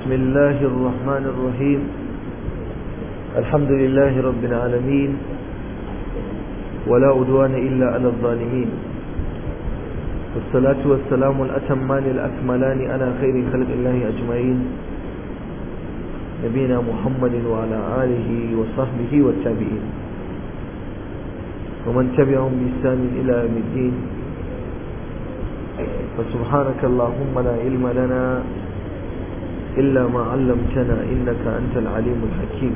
بسم الله الرحمن الرحيم الحمد لله رب العالمين ولا أدوان إلا على الظالمين والصلاة والسلام الأتمان الأكملان على خير خلق الله أجمعين نبينا محمد وعلى آله وصحبه والتابعين ومن تبعهم بإحسان إلى يوم الدين فسبحانك اللهم لا علم لنا إلا ما علمتنا إنك أنت العليم الحكيم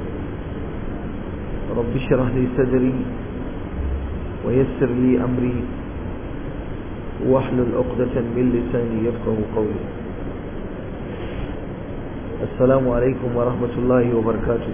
رب اشرح لي صدري ويسر لي أمري واحلل عقدة من لساني يفقه قولي السلام عليكم ورحمة الله وبركاته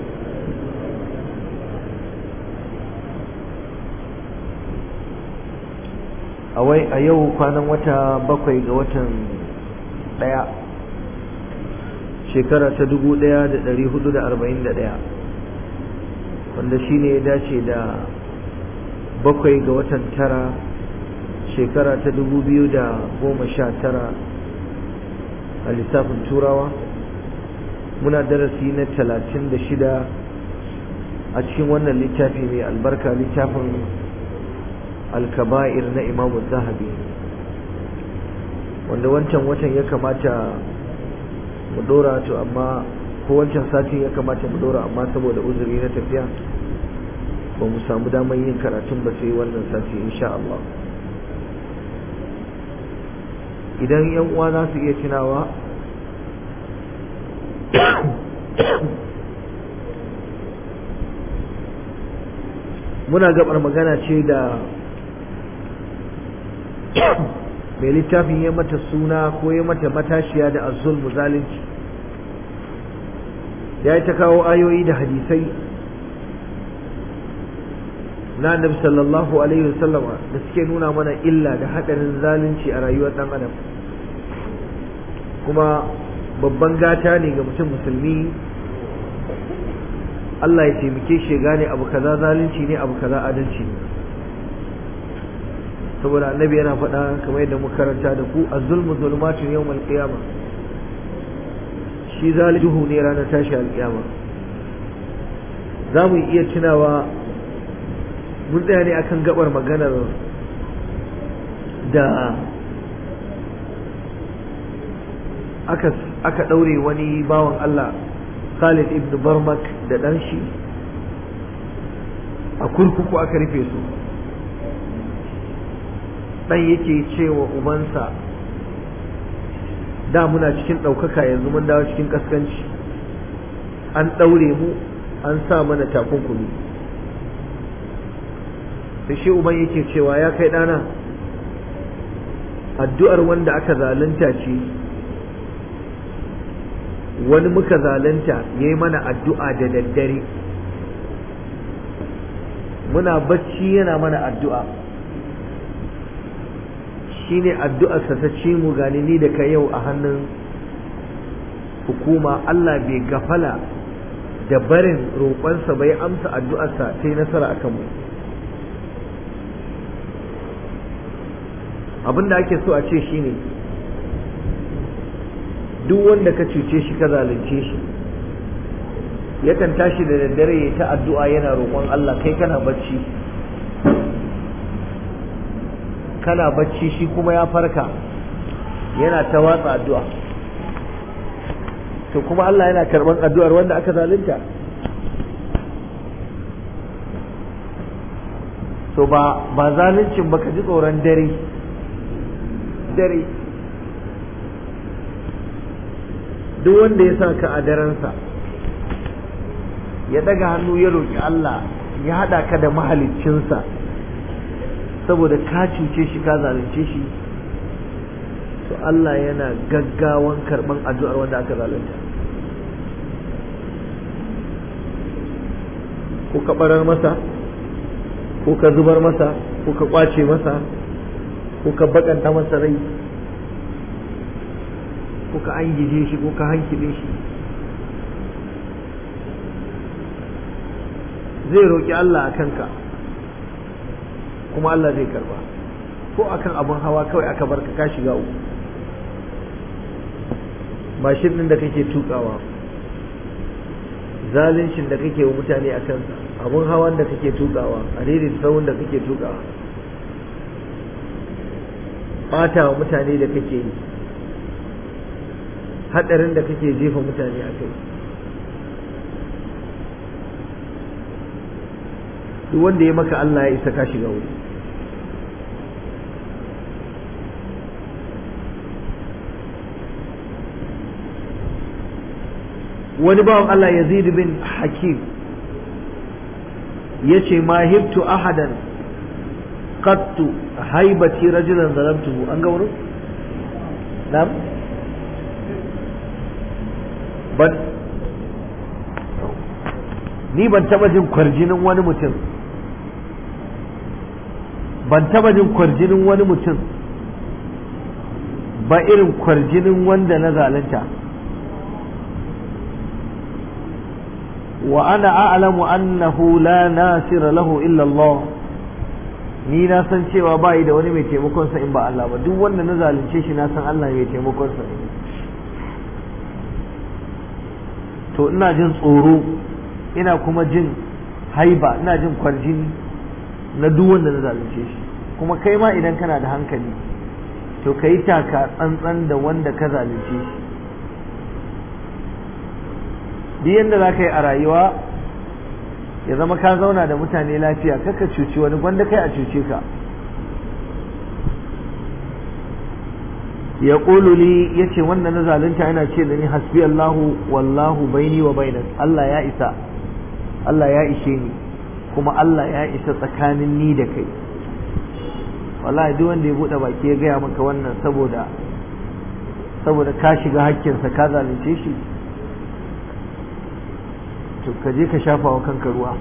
a yau kwanan wata bakwai ga watan daya shekara ta dubu daya da dari hudu da arba'in da daya wanda shi ne ya dace da bakwai ga watan tara shekara ta dubu biyu da goma sha tara a lissafin turawa muna darasi na talatin da shida a cikin wannan littafi mai albarka littafin alkaba'ir na imamu zahabi wanda wancan watan ya kamata mu dora to amma ko wancan satin ya kamata mu dora amma saboda uzuri na tafiya ba mu samu damar yin karatun ba sai wannan sati insha Allah idan yan uwa za su iya tunawa muna gabar magana ce da mai littafin ya mata suna ko ya mata matashiya da azul zalunci ya yi ta kawo ayoyi da hadisai na annabi sallallahu alaihi wasallama da suke nuna mana illa da haɗarin zalunci a rayuwar ɗan adam kuma babban gata ne ga mutum musulmi Allah ya taimake shi gane abu kaza zalunci ne abu kaza adalci ne saboda annabi yana faɗa kamar yadda muka karanta da ku az-zulmu zulumatun yawmal qiyamah shi zalihu ne ranar tashi alƙiyama za mu iya tunawa mun tsaya ne akan gabar maganar da aka aka ɗaure wani bawan Allah Khalid ibn Barmak da ɗan shi a kurkuku aka rufe su ɗan yake cewa ubansa da muna cikin ɗaukaka yanzu mun dawo cikin ƙaskanci an ɗaure mu an sa mana takunkumi da shi uban yake cewa ya kai ɗana addu'ar wanda aka zalunta ce wani muka zalunta ya yi mana addu'a da daddare muna bacci yana mana addu'a shi ne addu'arsa ta ci mu gani ni da ka yau a hannun hukuma Allah bai gafala da barin roƙonsa bai amsa addu'arsa ta yi nasara a kanmu abin da ake so a ce shi ne duk wanda ka cuce shi ka zalunce shi yakan tashi da daddare ya ta addu'a yana roƙon Allah kai kana bacci kana bacci shi kuma ya farka yana ta watsa addu'a to kuma Allah yana karɓar addu'ar wanda aka zalunta so ba ba zaluncin ba ka ji tsoron dare dare duk wanda ya sa ka a darensa ya daga hannu ya roƙi Allah ya haɗa ka da mahaliccinsa saboda ka cuce shi ka zalunce shi to Allah yana gaggawan karɓan addu'ar wanda aka zalunta ko ka ɓarar masa ko ka zubar masa ko ka ƙwace masa ko ka baƙanta masa rai ko ka an gije shi ko ka hankile shi zai roƙi Allah a kanka kuma Allah zai karba ko akan abin hawa kawai aka barka ka shiga uku mashin ɗin da kake tukawa zaluncin da kake wa mutane a kansa abun hawan da kake tukawa a daidai tsawon da kake tukawa ɓata wa mutane da kake yi haɗarin da kake jefa mutane a kai duk wanda ya maka Allah ya isa ka shiga wuri wani bawan Allah Yazid bin Hakim yace ma hibtu ahadan qattu haibati rajulan zalamtuhu an ga wurin na'am ban ni ban taba jin kwarjinin wani mutum ban taba jin kwarjinin wani mutum ba irin kwarjinin wanda na zalunta wa ana a'lamu annahu la nasira lahu illa Allah ni na san cewa ba da wani mai taimakon sa in ba Allah ba duk wanda na zalunce shi na san Allah mai taimakon sa to ina jin tsoro ina kuma jin haiba ina jin kwarjini na duk wanda na zalunce shi kuma kai ma idan kana da hankali to ka yi taka tsantsan da wanda ka zalunce shi duk yadda za ka yi a rayuwa ya zama ka zauna da mutane lafiya kaka cuci wani gwanda kai a cuce ka ya li ya ce wanda na zalunta yana ce da ni hasbi Allahu wallahu baini wa bainak Allah ya isa Allah ya ishe ni kuma Allah ya isa tsakanin ni da kai wallahi duk wanda ya bude baki ya gaya maka wannan saboda saboda ka shiga hakkinsa ka zalunce shi to ka je ka shafa wa kanka ruwa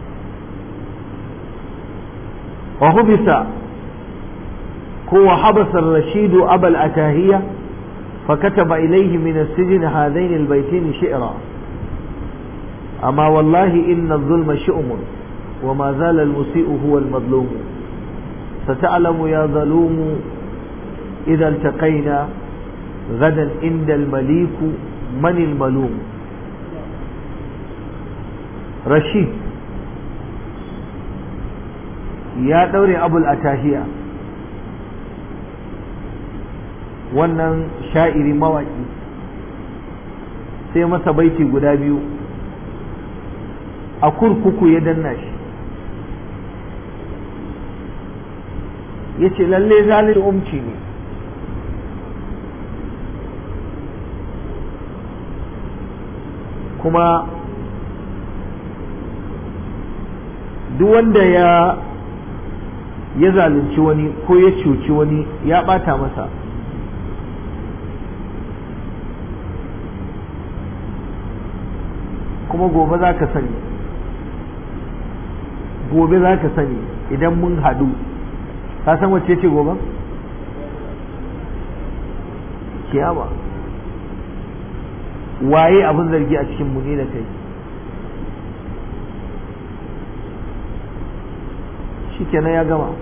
wa hubisa ko wa habasa rashidu abal atahiya فكتب إليه من السجن هذين البيتين شعرا أما والله إن الظلم شؤم وما زال المسيء هو المظلوم ستعلم يا ظلوم إذا التقينا غدا عند المليك من الملوم رشيد يا دوري أبو الأتاهية wannan sha'iri mawaƙi sai masa baiti guda biyu a kurkuku ya danna shi ya ce lalle zalin umci ne kuma duk wanda ya ya zalunci wani ko ya cuci wani ya ɓata masa kuma gobe za ka sani gobe za ka sani idan mun haɗu ka san wacce ce gobe? kiyama waye abin zargi a cikin muni da kai shi kenan ya gama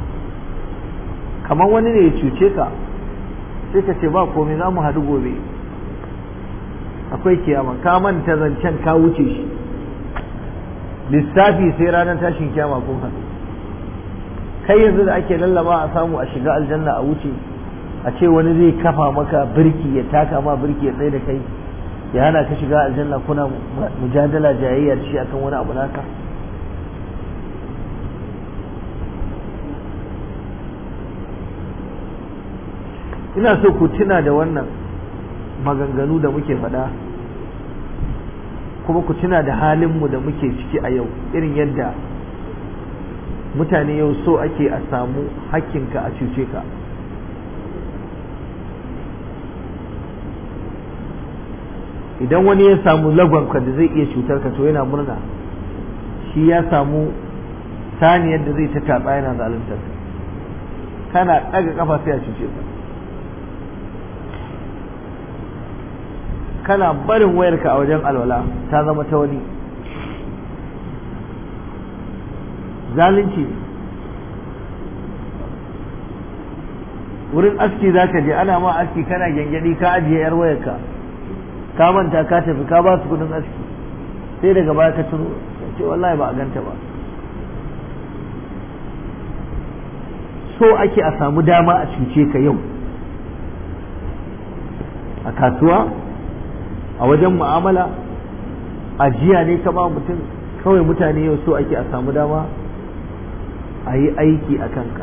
kamar wani ne ya cuce ka sai ka ce ba komai za mu haɗu gobe akwai kiyama ka manta zancen ka wuce shi lissafi sai ranar tashin kiyama kun haɗu kai yanzu da ake lallaba a samu a shiga aljanna a wuce a ce wani zai kafa maka birki ya taka ma birki ya tsaye da kai ya hana ka shiga aljanna kuna mujadala jayayya da shi akan wani abu naka ina so ku tuna da wannan maganganu da muke faɗa kuma ku tuna da halinmu da muke ciki a yau irin yadda mutane yau so ake a samu hakkinka a cuce ka idan wani ya samu lagonka da zai iya cutar ka to yana murna shi ya samu saniyar da zai ta tatsa yana zaluntar kana ɗaga kafa sai a cuce ka kana barin wayarka a wajen alwala ta zama ta wani zalunci wurin aski za ka je ana ma aski kana gyangyaɗi ka ajiye yar wayarka ka manta ka tafi ka ba su kudin aski sai daga baya ka tuno ce wallahi ba a ganta ba so ake a samu dama a cuce ka yau a kasuwa a wajen mu'amala a jiya ne ka ba mutum kawai mutane yau so ake a samu dama a yi aiki a kanka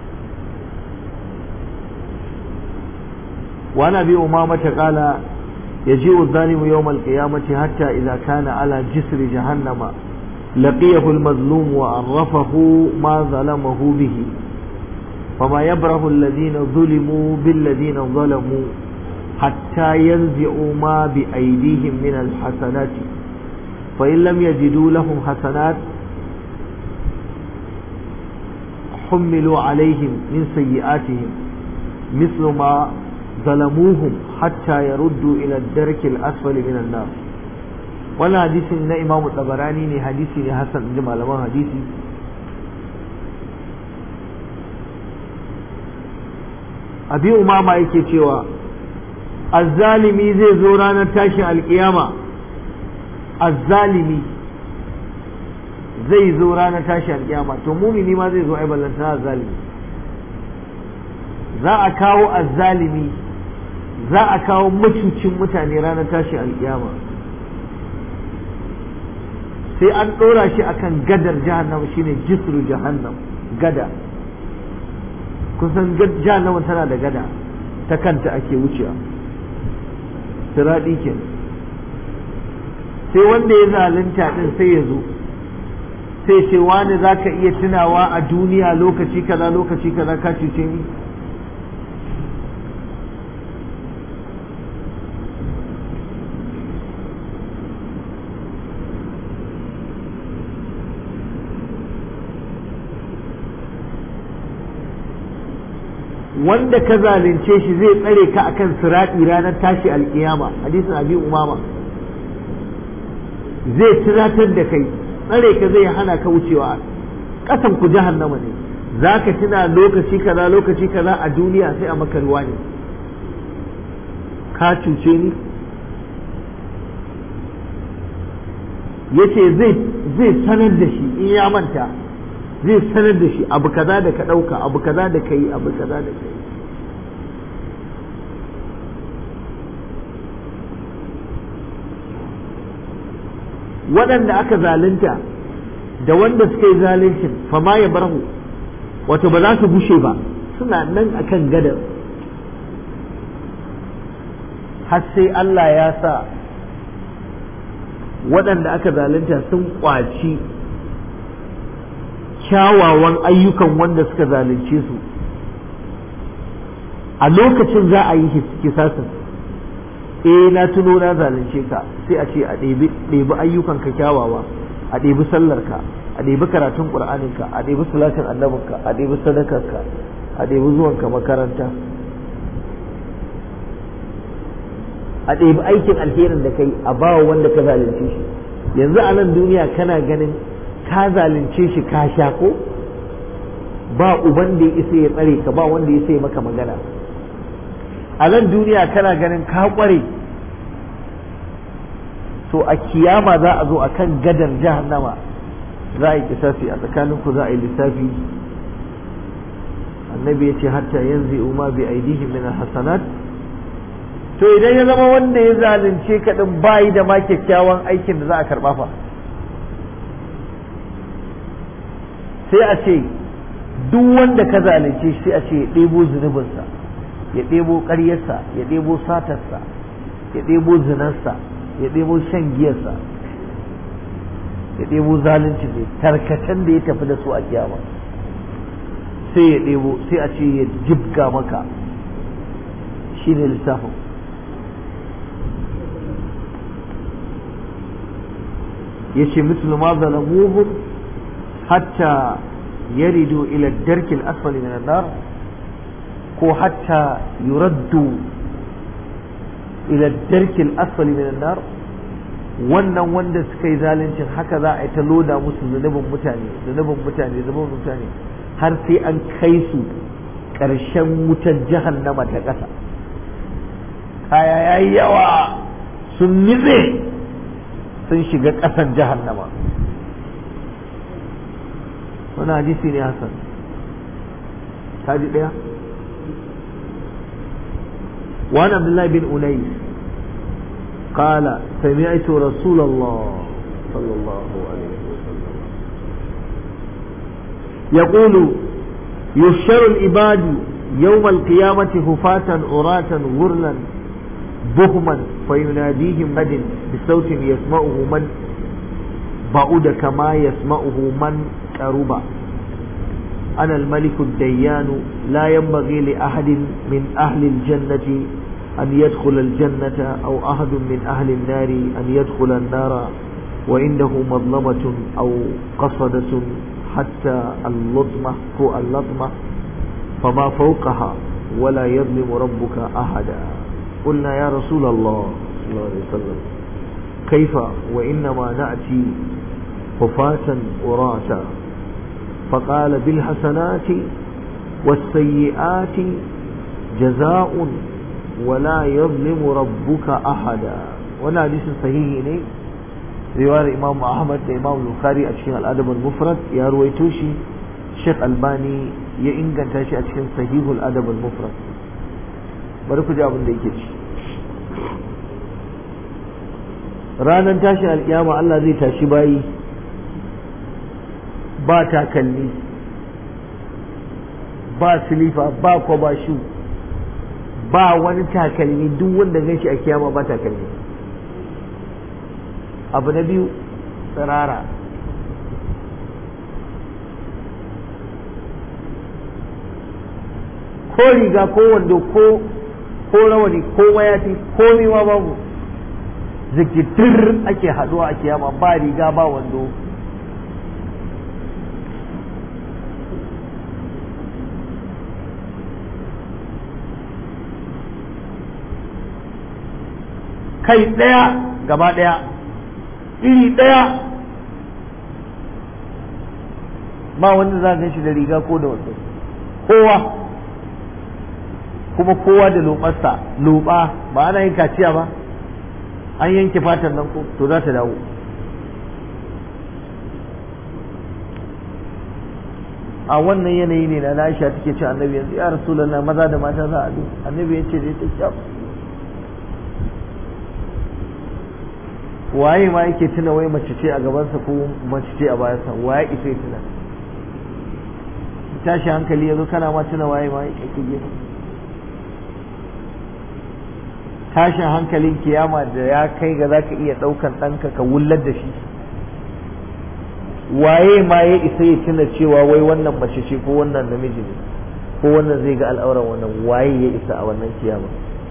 وعن ابي امامه قال يجيء الظالم يوم القيامه حتى اذا كان على جسر جهنم لقيه المظلوم وعرفه ما ظلمه به فما يبره الذين ظلموا بالذين ظلموا حتى ينزعوا ما بايديهم من الحسنات فان لم يجدوا لهم حسنات حملوا عليهم من سيئاتهم مثل ما ظلموهم حتى يردوا إلى الدرك الأسفل من النار ولا حديث من إمام الطبراني ne hadisi ne hasan inji malaman hadisi abi umama yake cewa azzalimi zai zo ranar tashin alkiyama azzalimi zai zo ranar tashin alkiyama to mumini ma zai zo ai ballantana azzalimi za a kawo azzalimi za a kawo macucin mutane ranar tashi alkiyama sai an ɗora shi akan gadar jahannama shine jisru jahannam gada kusan jahannama tana da gada ta kanta ake wucewa siraɗi ke sai wanda ya zalunta ɗin sai ya zo sai ce wani za ka iya tunawa a duniya lokaci kaza lokaci kaza ka cuce ni wanda ka zalunce shi zai tsare ka akan sirati ranar tashi alkiyama hadisin abi umama zai tunatar da kai tsare ka zai hana ka wucewa kasan ku jahannama ne zaka tuna lokaci kaza lokaci kaza a duniya sai a maka ruwa ne ka cuce ni yace zai zai sanar da shi in ya manta zai sanar da shi abu kaza da ka ɗauka abu kaza da ka yi abu kaza da ka yi waɗanda aka zalunta da wanda suka yi zaluncin fama ya barhu wato ba za su bushe ba suna nan akan gadar har sai Allah ya sa waɗanda aka zalunta sun ƙwaci kyawawan ayyukan wanda suka zalunce su a lokacin za a yi kisasin eh na tuno na zalunce ka sai a ce a ɗebi ayyukan ka kyawawa a ɗebi sallarka a ɗebi karatun ƙur'aninka a ɗebi salatin annabinka a ɗebi sadakarka a ɗebi zuwanka makaranta a ɗebi aikin alherin da kai a bawa wanda ka zalunce shi yanzu a nan duniya kana ganin ka zalunce shi ka sha ko ba uban da ya isa ya tsare ka ba wanda ya isa ya maka magana a nan duniya kana ganin ka kware to a kiyama za a zo a kan gadar jahannama za a yi kisasi a tsakaninku za a yi lissafi annabi ya ce hatta yanzu umma bi aidihim min hasanat to idan ya zama wanda ya zalunce ka din bayi da ma kyakkyawan aikin da za a karba fa sai a ce duk wanda ka zalunce shi sai a ce ya ɗebo zunubinsa ya ɗebo ƙaryarsa ya ɗebo satarsa ya ɗebo zinarsa ya ɗebo shan giyarsa ya ɗebo zalunci ne tarkacen da ya tafi da su a kiyama sai ya ɗebo sai a ce ya jibga maka shi ne lissafin ya ce mislu ma zalamuhum hatta yaridu ila darkil asfali min nar ko hatta yuraddu ila darkil asfali min nar wannan wanda suka yi zaluncin haka za a yi ta loda musu zunubin mutane zunubin mutane zunubin mutane har sai an kai su ƙarshen wutar jahannama ta ƙasa kaya ya yi yawa sun nitse sun shiga ƙasan jahannama wani hadisi ne hasan kaji ɗaya وعن عبد الله بن أنيس قال سمعت رسول الله صلى الله عليه وسلم يقول يحشر العباد يوم القيامة هفاة عراة غرلا بهما فيناديهم مد بصوت يسمعه من بعد كما يسمعه من قرب أنا الملك الديان لا ينبغي لأحد من أهل الجنة أن يدخل الجنة أو أحد من أهل النار أن يدخل النار وعنده مظلمة أو قصدة حتى اللطمة فوق اللطمة فما فوقها ولا يظلم ربك أحدا قلنا يا رسول الله صلى الله عليه وسلم كيف وإنما نأتي حفاة وراتا فقال بالحسنات والسيئات جزاء ولا يظلم ربك أحدا وانا حديث صحيح ne riwayar Imam Ahmad da Imam Bukhari a cikin Al-Adab al-Mufrad ya ruwaito shi Sheikh Albani ya inganta shi a cikin Sahihul Adab al-Mufrad bari ku ji abin da yake ci ranar tashin alkiyama Allah zai tashi bayi ba takalmi ba silifa ba kwabashu ba wani takalmi duk wanda gan shi a kiyama ba takalmi abu na biyu tsirara ko riga ko wando ko ko rawani ko mayafi ko ma babu zikitir ake haduwa a kiyama ba riga ba wando kai ɗaya gaba ɗaya iri ɗaya ba wanda za gan shi da riga ko da wando kowa kuma kowa da lobarsa loba ba ana yin kaciya ba an yanke fatan nan ko to za ta dawo a wannan yanayi ne na Aisha take ce annabi yanzu ya rasulullah maza da mata za a bi annabi ya ce dai ta kyau waye ma yake tuna wai mace ce a gabansa ko mace ce a bayansa waye isa ya tuna tashi hankali yazo kana ma tuna waye ma yake gefe tashin hankalin kiyama da ya kai ga zaka iya daukan ɗanka ka wullar da shi waye ma ya isa ya tuna cewa wai wannan mace ce ko wannan namiji ne ko wannan zai ga al'auran wannan waye ya isa a wannan kiyama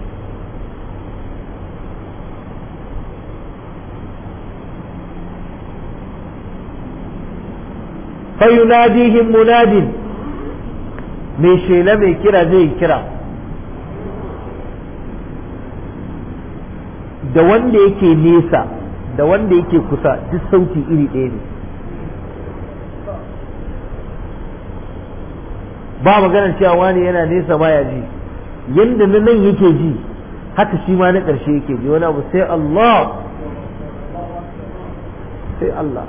fayunadihim munadin mai shela mai kira zai kira da wanda yake nesa da wanda yake kusa duk sauti iri ɗaya ne ba maganar cewa wani yana nesa baya ji yadda na nan yake ji haka shi ma na ƙarshe yake ji wani abu sai Allah sai Allah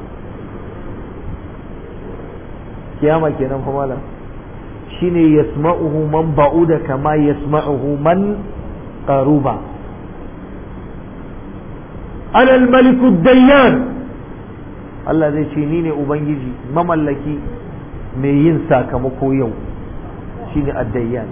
kiyama kenan fa malam shine yasma'uhu man ba'uda kama yasma'uhu man qaruba ana al-maliku dayyan Allah zai ce ni ne ubangiji mamallaki mai yin sakamako yau shine ad-dayyan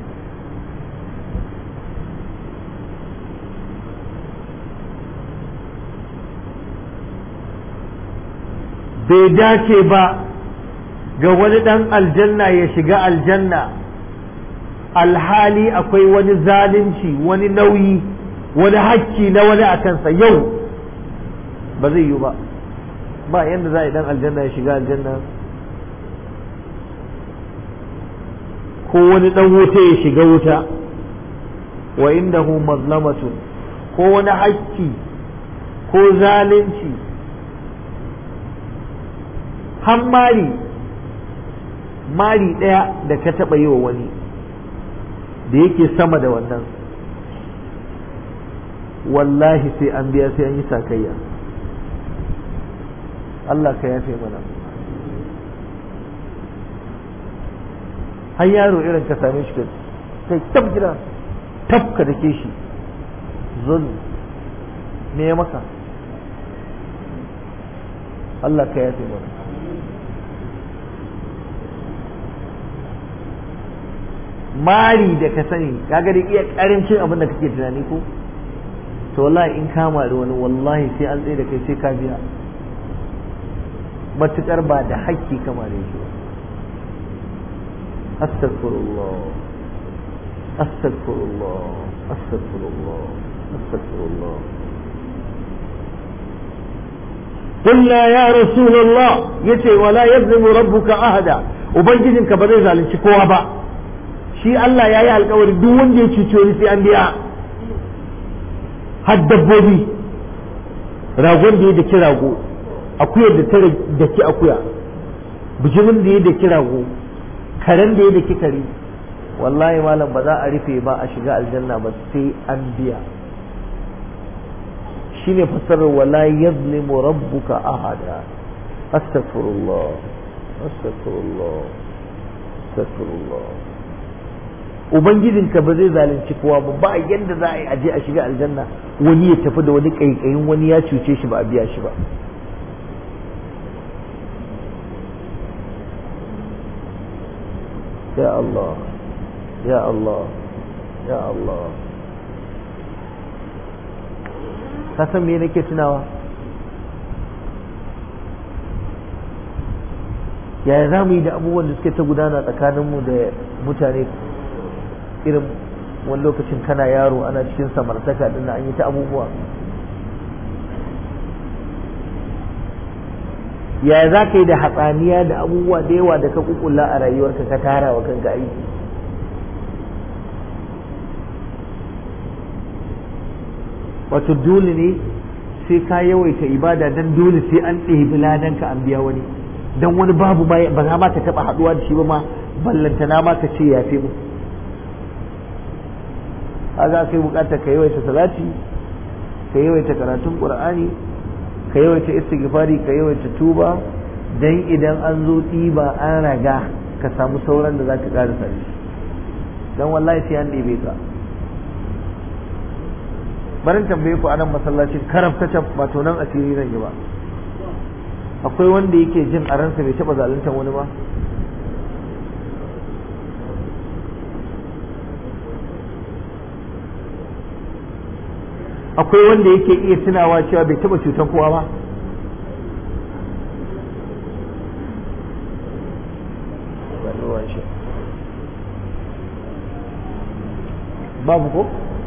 bai dace ba ga wani ɗan aljanna ya shiga aljanna alhali akwai wani zalunci wani nauyi wani hakki na wani a kansa yau ba zai yi ba ba yadda za a yi ɗan aljanna ya shiga aljanna ko wani ɗan wuta ya shiga wuta wa indahu mazlamatun ko wani hakki ko zalunci har mari mari ɗaya da ka taɓa yi wa wani da yake sama da wannan wallahi sai an biya sai an yi sakayya Allah ka yafe mana har yaro irin ka same shi kai tab gida tab ka dake shi zul me ya maka Allah ka yafe mana mari da ka sani kaga da iya karancin abin da kake tunani ko to wallahi in ka mari wani wallahi sai an tsaye da kai sai ka biya matukar ba da hakki ka mare shi ba astaghfirullah astaghfirullah astaghfirullah astaghfirullah قلنا يا رسول الله يتي ولا يظلم ربك أحدا وبنجدك بذي ذلك kowa ba. shi Allah ya yi alkawari duk wanda ya cuci wani sai an biya har dabbobi ragon da ya daki rago akuyar da ta daki akuya bijimin da ya daki rago karen da ya daki kare wallahi malam ba za a rufe ba a shiga aljanna ba sai an biya shine fasarar wala yazlimu rabbuka ahada astaghfirullah astaghfirullah astaghfirullah ubangijinka ba zai zalunci kowa ba ba yadda za a yi aje a shiga aljanna wani ya tafi da wani kaikayin wani ya cuce shi ba a biya shi ba ya Allah ya Allah ya Allah ka san me nake tunawa yaya za mu yi da abubuwan da suke ta gudana tsakaninmu da mutane irin wani lokacin kana yaro ana cikin samartaka din an yi ta abubuwa yaya za ka yi da hatsaniya da abubuwa da yawa da ka kukulla a rayuwarka ka tara wa kanka aiki wato dole ne sai ka yawaita ibada don dole sai an ɗebi ladanka an biya wani don wani babu ba za ma ka taɓa haɗuwa da shi ba ma ballantana ma ka ce yafe mu kaga kai bukatar ka yawaita salati ka yawaita karatun qur'ani ka yawaita istighfari ka yawaita tuba dan idan an zo ɗiba an raga ka samu sauran da zaka ƙara sani dan wallahi sai an ɗebe ka barin tambaye ku anan masallacin karaf ta ba to nan asiri zan yi ba akwai wanda yake jin a ransa bai taɓa zaluntar wani ba akwai wanda yake iya tunawa cewa bai taba cutar kowa ba babu ko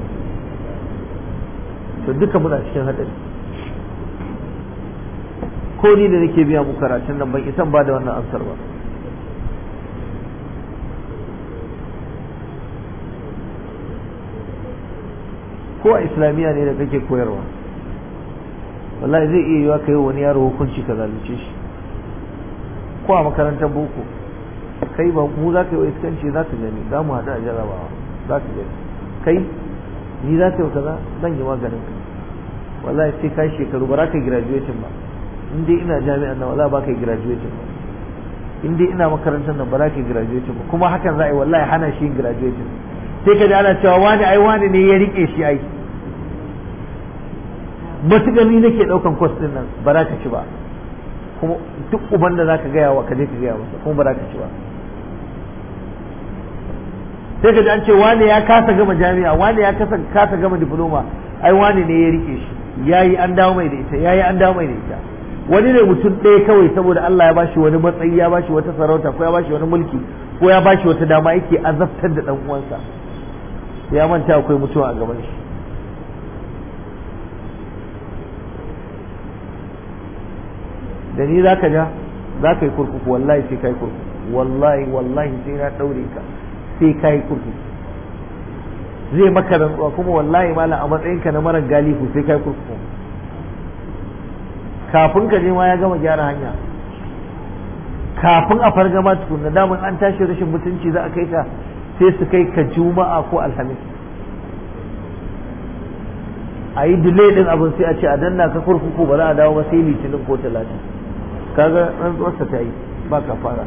to duka muna cikin hadari ko ni da nake biya mu karatun nan ban isan ba da wannan amsar ba ko a islamiyya ne da kake koyarwa wallahi zai iya yiwa kai wani yaro hukunci ka zalunce shi ko a makarantar boko kai ba mu za ka yi wa iskanci za ka gani za mu haɗu a jarabawa za ka gani kai ni za ka yi kaza zan yi maganin ka wallahi sai ka shekaru ba za ka yi graduation ba in dai ina jami'an nan wallahi ba ka yi graduation ba in dai ina makarantar nan ba za ka yi graduation ba kuma hakan za a yi wallahi hana shi yin graduation sai ka ji ana cewa wani ai wani ne ya rike shi ai matuƙar ni nake ɗaukan kwas ɗin nan ba za ka ci ba kuma duk uban da za ka gaya wa ka je ka gaya masa kuma ba za ka ci ba sai ka ji an ce wani ya kasa gama jami'a wani ya kasa kasa gama diploma ai wani ne ya rike shi yayi an dawo mai da ita yayi an dawo mai da ita wani ne mutum ɗaya kawai saboda Allah ya bashi wani matsayi ya bashi wata sarauta ko ya bashi wani mulki ko ya bashi wata dama yake azabtar da dan uwansa ya manta akwai mutuwa a gaban shi da ni zaka ja za ka yi kurkuku wallahi sai ka yi kurkuku wallahi wallahi sai na ɗaure ka sai ka yi kurkuku zai maka rantsuwa kuma wallahi malam a matsayinka na marar galihu sai ka yi kurkuku kafin ka je ma ya gama gyara hanya kafin a fargama tukunna daman an tashi rashin mutunci za a kai ka sai su kai ka juma'a ko alhamis a yi delay din abin sai a ce a danna ka kurkuku ba za a dawo ba sai litinin ko talatin kaga rantsuwarsa ta yi ba ka fara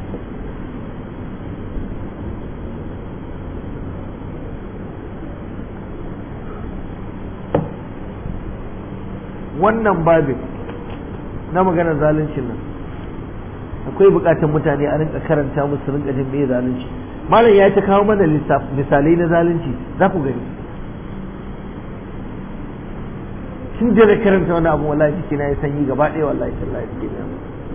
wannan babin na maganar zaluncin nan akwai bukatar mutane a rinka karanta musu rinka jin me zalunci malam ya ta kawo mana misalai na zalunci za ku gani tun da na karanta wani abu wallahi jiki na ya sanyi gaba ɗaya wallahi tallahi jiki na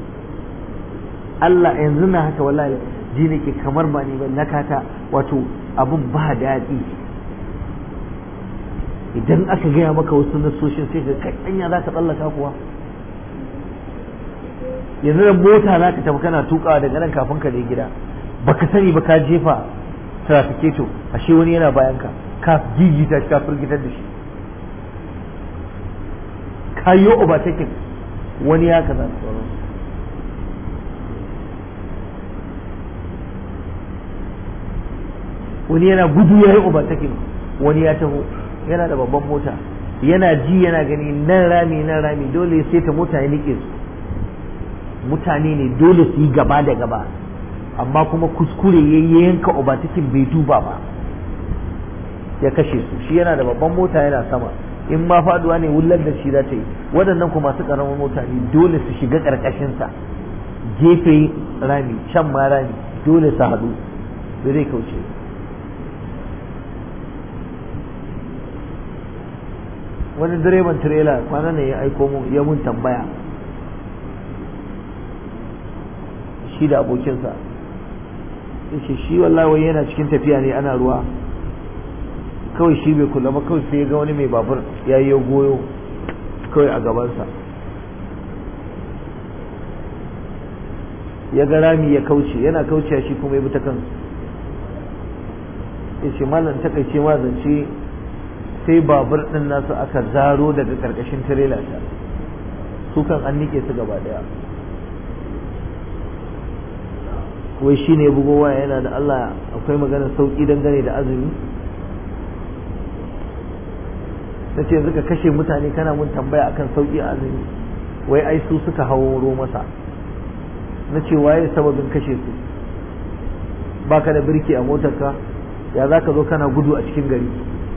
Allah yanzu na haka wallahi ji nake kamar ba ni ba na kata wato abun ba daɗi idan aka gaya maka wasu nasoshin sai ka kai anya za ka tsallaka kuwa yanzu da mota za ka tafi kana tukawa daga nan kafin ka je gida baka sani ba ka jefa trafiketo ashe wani yana bayan ka ka gigita shi ka firgitar da shi ka yi overtaking wani ya kaza sauran wani yana gudu ya yi overtaking wani ya taho yana da babban mota yana ji yana gani nan rami nan rami dole sai ta mota ya nike su mutane ne dole su yi gaba da gaba amma kuma kuskure ya yanka obatakin bai duba ba ya kashe su shi yana da babban mota yana sama in ma faduwa ne wullar da shi za ta yi waɗannan kuma masu ƙaramin mota ne dole su shiga ƙarƙashinsa gefe rami can ma rami dole su haɗu da zai kauce wani direban tirela kwanan ne ya aiko mun ya mun tambaya shi da abokinsa yace shi wallahi yana cikin tafiya ne ana ruwa kawai shi bai kula ba kawai sai ya ga wani mai babur ya yi goyo kawai a gabansa ya ga rami ya kauce yana kauce shi kuma ya bi ta kansu ya ce malam takaice ma zance sai babur ɗin nasu aka zaro daga ƙarƙashin tirela ta su kan an nike su gaba daya wai shi ne bugo waya yana da Allah akwai maganar sauƙi dangane da azumi na ce yanzu ka kashe mutane kana mun tambaya akan sauƙi a azumi wai ai su suka hauro masa na ce waye sababin kashe su baka da birki a motarka ya za ka zo kana gudu a cikin gari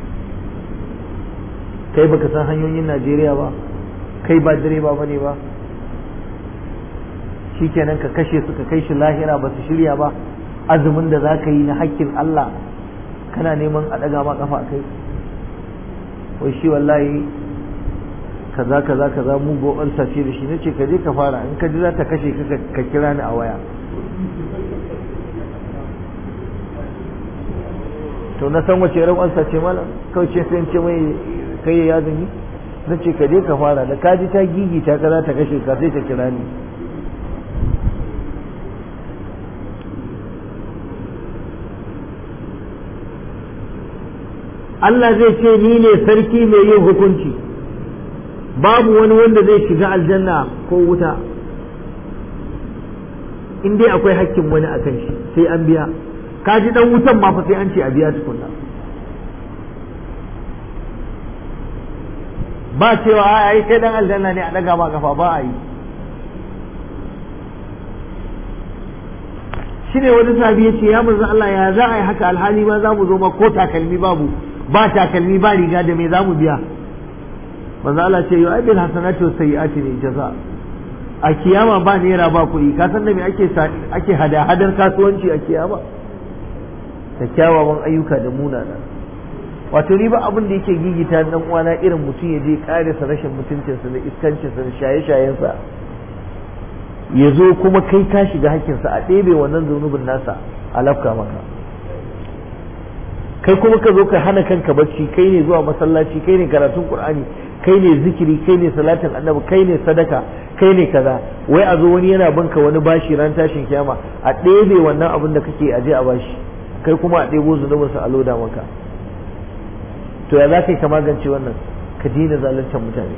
kai baka san hanyoyin Najeriya ba kai ba direba bane ba shikenan ka kashe su ka kai shi lahira ba su shirya ba azumin da za ka yi na hakkin Allah kana neman a ɗaga ma kafa kai wai shi wallahi kaza kaza kaza mu go ulsa ce da shi nace ka je ka fara in ka ji za ta kashe ka ka kira ni a waya to na san wace ran ulsa ce malam kawai ce sai in ce mai kai ya yazumi nace ka je ka fara da ka ji ta gigita ka za ta kashe ka sai ta kira ni Allah zai ce ni ne sarki mai yin hukunci babu wani wanda zai shiga aljanna ko wuta in dai akwai hakkin wani a kan shi sai an biya ka ji dan wutan ma fa sai an ce a biya tukunna ba cewa ai kai dan aljanna ne a daga ma kafa ba a yi shine wani sabi ya ce ya manzo Allah ya za a yi haka alhali ma za mu zo ma ko takalmi babu ba takalmi ba riga da me za mu biya manzo Allah ce yau bil hasanatu sayyiati ne jaza a kiyama ba naira ba kuɗi ka san da me ake ake hada hadar kasuwanci a kiyama da kyawawan ayyuka da munana wato ni ba abin da yake gigita dan uwana irin mutum ya je kare sa rashin mutuncinsa da iskancinsa da shaye-shayensa ya zo kuma kai ka shiga hakkinsa a ɗebe wannan zunubin nasa a lafka maka kai kuma ka zo ka hana kanka bacci kai ne zuwa masallaci kai ne karatun qur'ani kai ne zikiri kai ne salatin annabi kai ne sadaka kai ne kaza wai a zo wani yana banka wani bashi ran tashin kiyama a ɗebe wannan abin da kake aje a bashi kai kuma a ɗebo zunubinsa a loda maka to ya za ka yi ka magance wannan ka daina zaluntar mutane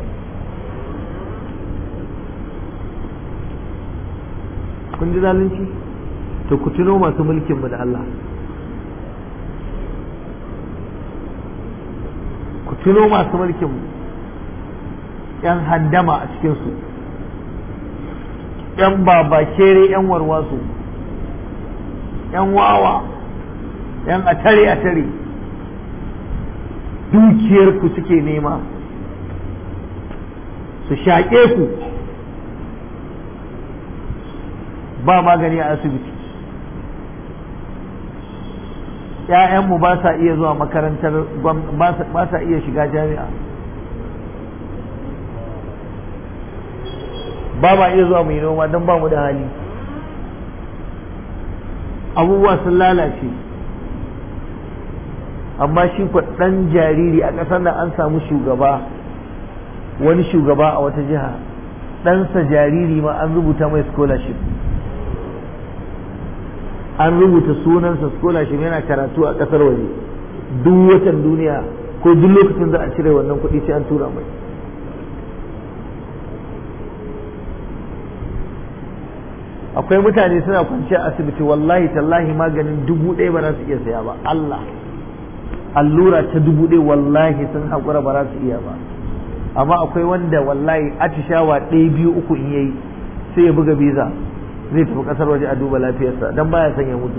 kun ji zalunci to ku tuno masu mulkin mu da Allah ku tuno masu mulkin yan handama a cikinsu yan babakere yan warwasu yan wawa yan atare atare dukiyarku suke nema su shaƙe ku ba magani a asibiti ‘ya'yanmu ba sa iya zuwa makarantar ba sa iya shiga jami'a ba ma iya zuwa mai noma don ba mu da hali abubuwa sun lalace amma shi ɗan jariri a ƙasar nan an samu shugaba wani shugaba a wata jiha ɗansa jariri ma an rubuta mai scholarship an rubuta sunansa scholarship yana karatu a ƙasar waje duk watan duniya ko duk lokacin za a cire wannan kuɗi sai an tura mai akwai mutane suna kwanciya asibiti wallahi tallahi maganin dubu ɗaya ba za su iya saya ba Allah allura ta dubu ɗaya wallahi sun haƙura ba za su iya ba amma akwai wanda wallahi atishawa ɗaya biyu uku in yayi sai ya buga biza zai tafi ƙasar waje a duba lafiyarsa don baya son ya mutu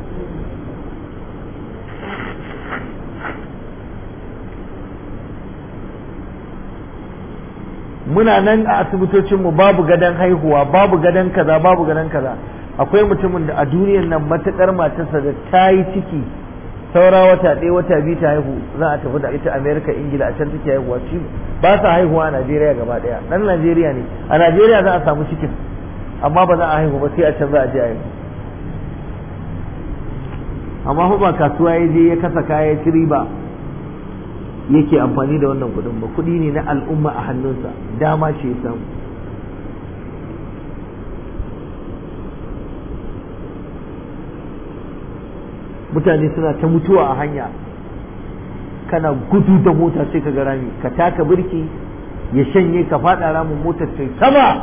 muna nan a asibitocinmu babu gadon haihuwa babu gadon kaza babu gadon kaza akwai mutumin da a duniyar nan matuƙar matarsa da ta yi ciki saura wata ɗaya wata biyu ta haihu za a tafi da ita amerika ingila a can take haihuwa shi ba sa haihuwa a najeriya gaba ɗaya ɗan najeriya ne a najeriya za a samu cikin amma ba za a haihu ba sai a can za a je a haihu amma fa ba kasuwa ya je ya kasa kaya ci riba yake amfani da wannan kuɗin ba kuɗi ne na al'umma a hannunsa dama ce ya samu mutane suna ta mutuwa a hanya kana gudu da mota sai ka ga rami ka taka birki ya shanye ka faɗa ramin motar ta sama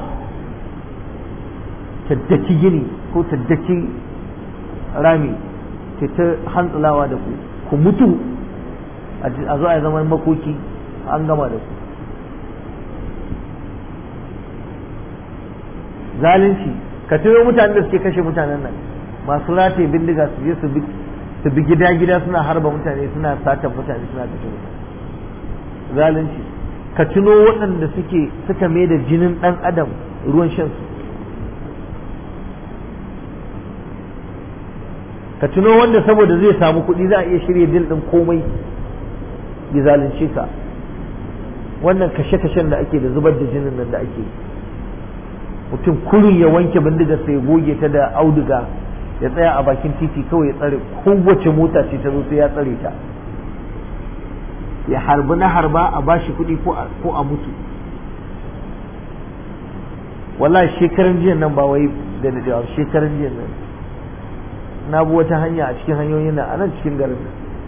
taddaki gini ko taddaki rami ta ta hantsulawa da ku ku mutu a zo a zaman makoki an gama da ku zalunci ka tuno mutanen da suke kashe mutanen nan masu rataye bindiga su je su bi su bi gida gida suna harba mutane suna satan mutane suna kashe mutane zalunci ka tuno waɗanda suke suka mai da jinin ɗan adam ruwan shan su ka tuno wanda saboda zai samu kuɗi za a iya shirya dil ɗin komai ya zalunce ka wannan kashe-kashen da ake da zubar da jinin nan da ake mutum kurin ya wanke bindigar sai ya goge ta da auduga ya tsaya a bakin titi kawai ya tsare kowace mota ce ta zo sai ya tsare ta ya harbi na harba a bashi kuɗi ko a mutu wallahi shekaran jiya nan ba wai da dadewa shekaran jiya nan na bi wata hanya a cikin hanyoyin nan a nan cikin garin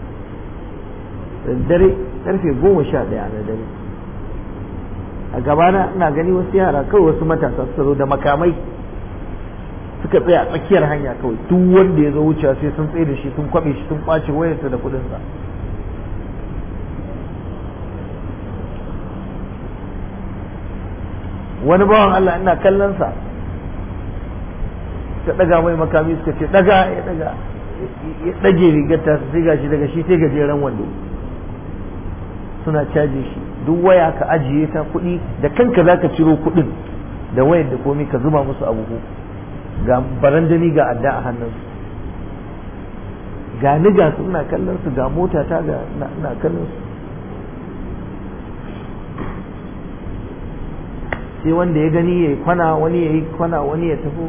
da dare karfe goma sha ɗaya na dare a gabana ina gani wasu yara kawai wasu matasa suka zo da makamai suka tsaya a tsakiyar hanya kawai duk wanda ya zo wucewa sai sun tsaye da shi sun kwabe shi sun kwace wayarsa da kuɗinsa wani bawan Allah ina kallon sa suka daga mai makami suka ce daga ya daga ya dage rigar ta sai gashi daga shi sai gajeren wando suna caje shi duk waya ka ajiye ta kuɗi da kanka zaka ciro kuɗin da wayar da komai ka zuba musu a buhu ga barandani ga adda a hannunsu ga ni ga su ina kallon su ga mota ta ga ina kallon su sai wanda ya gani ya yi kwana wani ya yi kwana wani ya tafi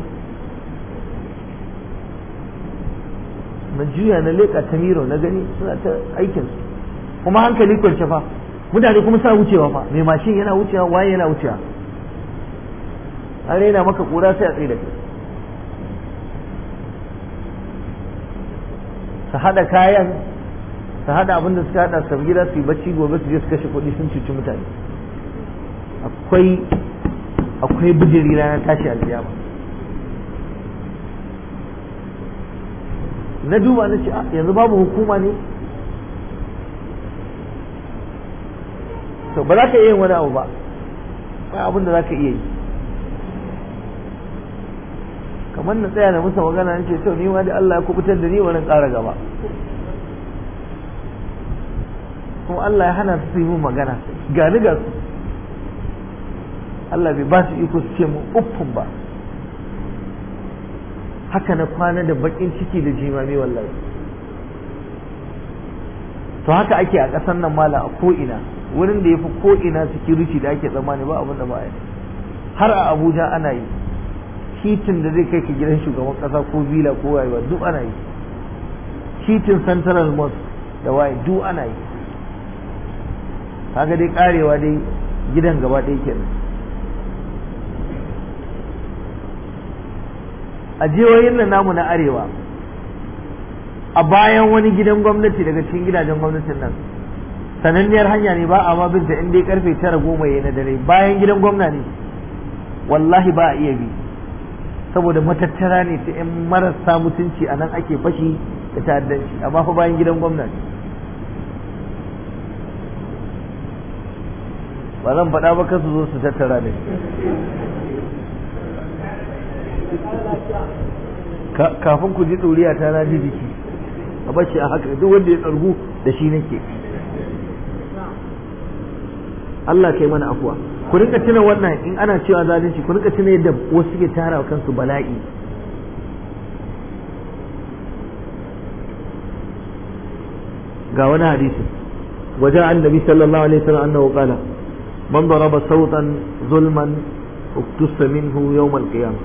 na juya na leƙa ta miro na gani suna ta aikinsu kuma hankali kwance fa mutane kuma sa wucewa fa mai mashin yana wucewa waye yana wucewa an raina maka kura sai a tsaye da kai su haɗa kayan su haɗa abin da suka haɗa su gida su yi bacci gobe su je su kashe kuɗi sun cuci mutane akwai akwai bijiri ranar tashi alkiyama na duba na ce yanzu babu hukuma ne ka ba za ka iya yin wani abu ba ba abin da za ka iya yi kamar na tsaya na musa magana ce to ni ma da Allah ya kubutar da ni wani ƙara gaba kuma Allah ya hana su yi mun magana ga ni ga su Allah bai ba su iko su ce mu uffun ba haka na kwana da bakin ciki da jimami wallahi to haka ake a ƙasar nan mala a ko'ina wurin da ya fi ko'ina security da ake tsammani ba abin da ba yi har a abuja ana yi titin da zai kai ka gidan shugaban ƙasa ko villa ko wayewa duk ana yi titin central mosque da waye duk ana yi kaga dai karewa dai gidan gaba ɗaya kenan a jihohin nan namu na arewa a bayan wani gidan gwamnati daga cikin gidajen gwamnatin nan sananniyar hanya ne ba a ma binta in dai karfe tara goma ya na dare bayan gidan gwamna ne wallahi ba a iya bi saboda matattara ne ta yan marasa mutunci a nan ake fashi da ta'addanci amma fa bayan gidan gwamna ne ba zan faɗa ba kasu zo su tattara ne kafin ku ji ɗoriya ta na ji jiki a bashi a haka duk wanda ya tsargu da shi nake Allah kai mana afuwa ku rinka tuna wannan in ana cewa zalunci ku rinka tuna yadda wasu suke tara wa kansu bala'i ga wani hadisi wajen annabi sallallahu alaihi wasallam annahu qala man daraba sautan zulman uktusa minhu yawm al-qiyamah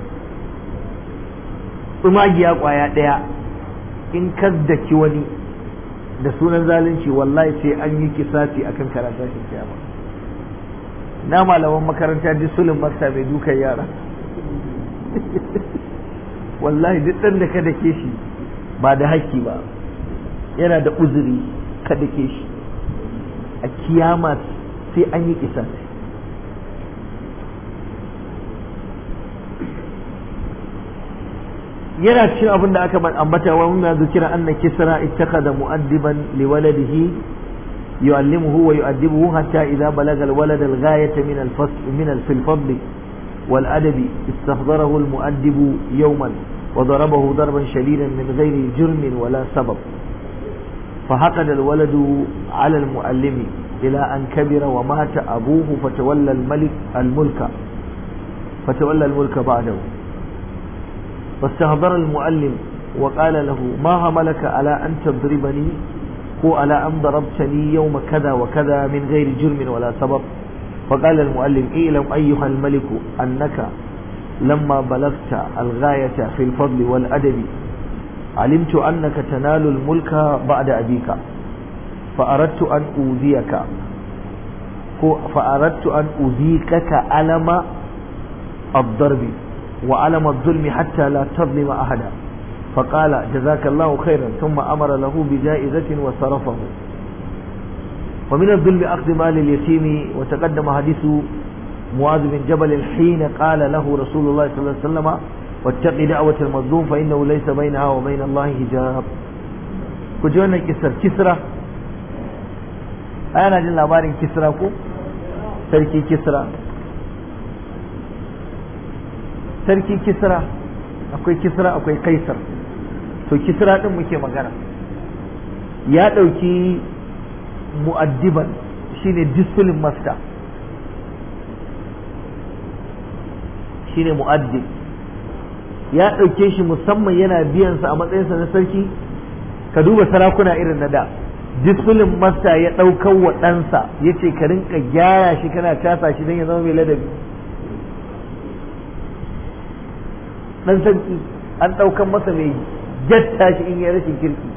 tsumagiya kwaya daya in kaddaki wani da sunan zalunci wallahi sai an yi kisasi akan karanta shi kiyama na malaman makaranta duk sulun makta mai dukan yara wallahi duk ɗan da ka dake shi ba da haƙƙi ba yana da uzuri ka dake shi a kiyama sai an yi kisasi yana cikin abin da aka ambata wa mun zikira anna kisra ittakhadha mu'addiban liwaladihi يعلمه ويؤدبه حتى إذا بلغ الولد الغاية من الفصل من في الفضل والأدب استحضره المؤدب يوما وضربه ضربا شديدا من غير جرم ولا سبب فحقد الولد على المعلم إلى أن كبر ومات أبوه فتولى الملك الملك فتولى الملك بعده فاستحضر المعلم وقال له ما حملك على أن تضربني هو على أن ضربتني يوم كذا وكذا من غير جرم ولا سبب فقال المؤلم اعلم أيها الملك أنك لما بلغت الغاية في الفضل والأدب علمت أنك تنال الملك بعد أبيك فأردت أن أوذيك فأردت أن أذيكك ألم الضرب وألم الظلم حتى لا تظلم أحدا فقال جزاك الله خيرا ثم أمر له بجائزة وصرفه ومن الظلم أخذ مال اليتيم وتقدم حديث معاذ بن جبل حين قال له رسول الله صلى الله عليه وسلم واتق دعوة المظلوم فإنه ليس بينها وبين الله حجاب كجونا كسر كسرة أنا جل labarin kisra ko sarki kisra sarki kisra akwai kisra akwai kaisar to kisra din muke magana ya ɗauki mu'addiban shine discipline master shine mu'addib ya ɗauke shi musamman yana biyansa a matsayinsa na sarki ka duba sarakuna irin na da discipline master ya ɗaukar wa ɗansa ya ce ka rinka gyara shi kana casa shi don ya zama mai ladabi ɗan sarki an ɗaukan masa mai jatta shi in ya rashin kirki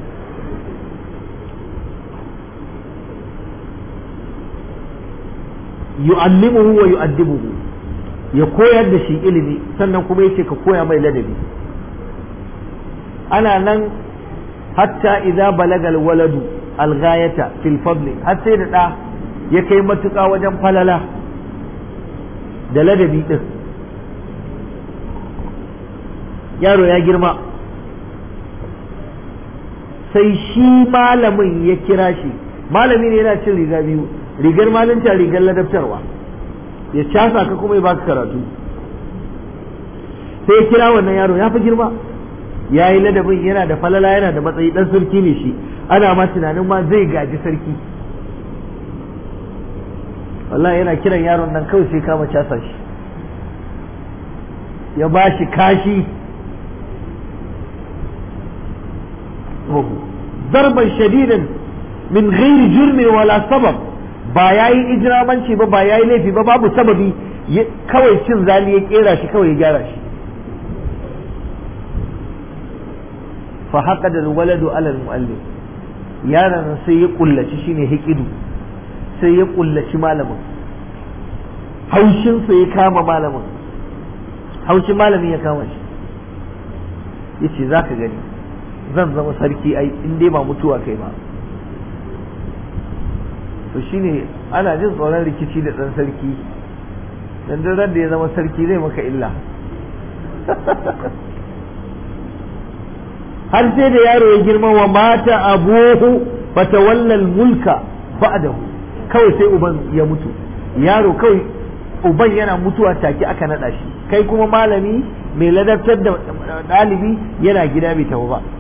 yu'allimuhu wa yu'addibuhu ya koyar da shi ilimi sannan kuma yace ka koya mai ladabi ana nan hatta idza balagal waladu alghayata fil fadli har sai da da ya kai matuƙa wajen falala da ladabi din yaro ya girma sai shi malamin ya kira shi malami ne yana cin riga biyu rigar malinta rigar ladabtarwa ya casa ka kuma ya baka karatu sai ya kira wannan yaro ya fi girma ya yi ladabin yana da falala yana da matsayi dan sarki ne shi ana ma tunanin ma zai gaji sarki wallahi yana kiran yaron nan kawai sai kama casa shi ya ba shi kashi zarban shadidan min ghairi jurmin wala sabab ba ya yi ijiramanci ba ba ya yi laifi ba babu sababi kawai cin zali ya kera shi kawai ya gyara shi fa haka da waladu alal muallim yaron sai ya kullaci shine hikidu sai ya kullaci malamin haushinsa ya kama malamin haushin malamin ya kama shi ya ce za ka gani zan zama sarki ai in dai ba mutuwa kai ba to shine ana jin tsoron rikici da ɗan sarki dan duk da ya zama sarki zai maka illa har sai da yaro ya girma wa mata abuhu fatawallal mulka ba'dahu kawai sai uban ya mutu yaro kawai uban yana mutuwa take aka nada shi kai kuma malami mai ladabtar da ɗalibi yana gida bai tafi ba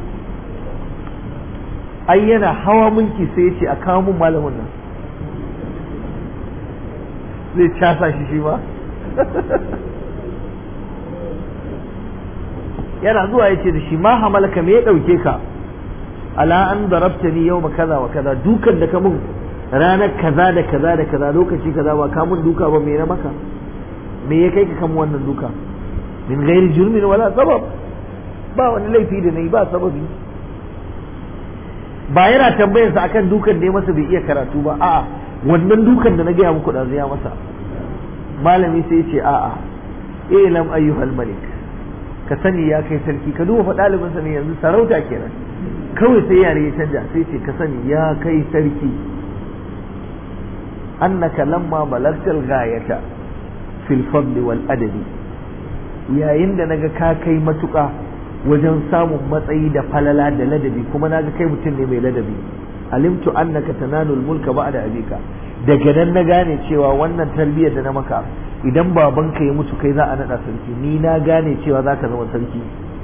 ai yana hawa mulki sai ya ce a kawo mun malamin nan zai casa shi shi ba yana zuwa ya ce da shi ma hamalaka me ya ɗauke ka ala an darabta ni yau kaza wa kaza dukan da ka mun ranar kaza da kaza da kaza lokaci kaza ba ka mun duka ba me na maka me ya kai ka kan wannan duka min gairi jurmin wala sabab ba wani laifi da nayi ba sababi ba yana tambayar sa akan dukan da ya masa bai iya karatu ba a'a wannan dukan da na gaya muku da ya masa malami sai ya ce a'a ilam ayyuhal malik ka sani ya kai sarki ka duba fa ɗalibin sa ne yanzu sarauta kenan kawai sai yare ya canja sai ce ka sani ya kai sarki annaka lamma balagtal ghayata fil fadli wal adabi yayin da naga ka kai matuƙa wajen samun matsayi da falala da ladabi kuma naga kai mutum ne mai ladabi alimtu annaka tanalul mulka ba'da abika daga nan na gane cewa wannan tarbiyyar da na maka idan babanka ya mutu kai za a naɗa sarki ni na gane cewa za ka zama sarki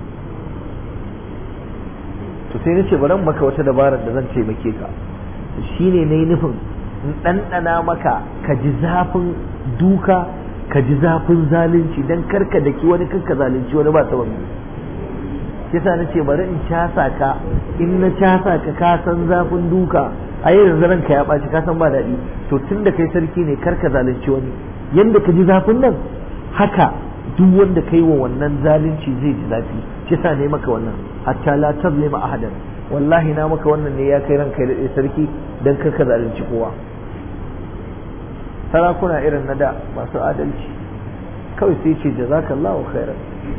to sai nace bari maka wata dabarar da zan taimake ka shine nayi nufin in ɗanɗana maka ka ji zafin duka ka ji zafin zalunci dan karka daki wani karka zalunci wani ba sababi yasa nace bari in casa ka in na casa ka ka san zafin duka a yanzu ranka ya ɓaci ka san ba daɗi to tun da kai sarki ne karka zalunci wani yanda ka ji zafin nan haka duk wanda kai wa wannan zalunci zai ji zafi shi sa ne maka wannan hatta la tazlima ahadan wallahi na maka wannan ne ya kai ranka ya daɗe sarki dan karka zalunci kowa sarakuna irin na da masu adalci kawai sai ce jazakallahu khairan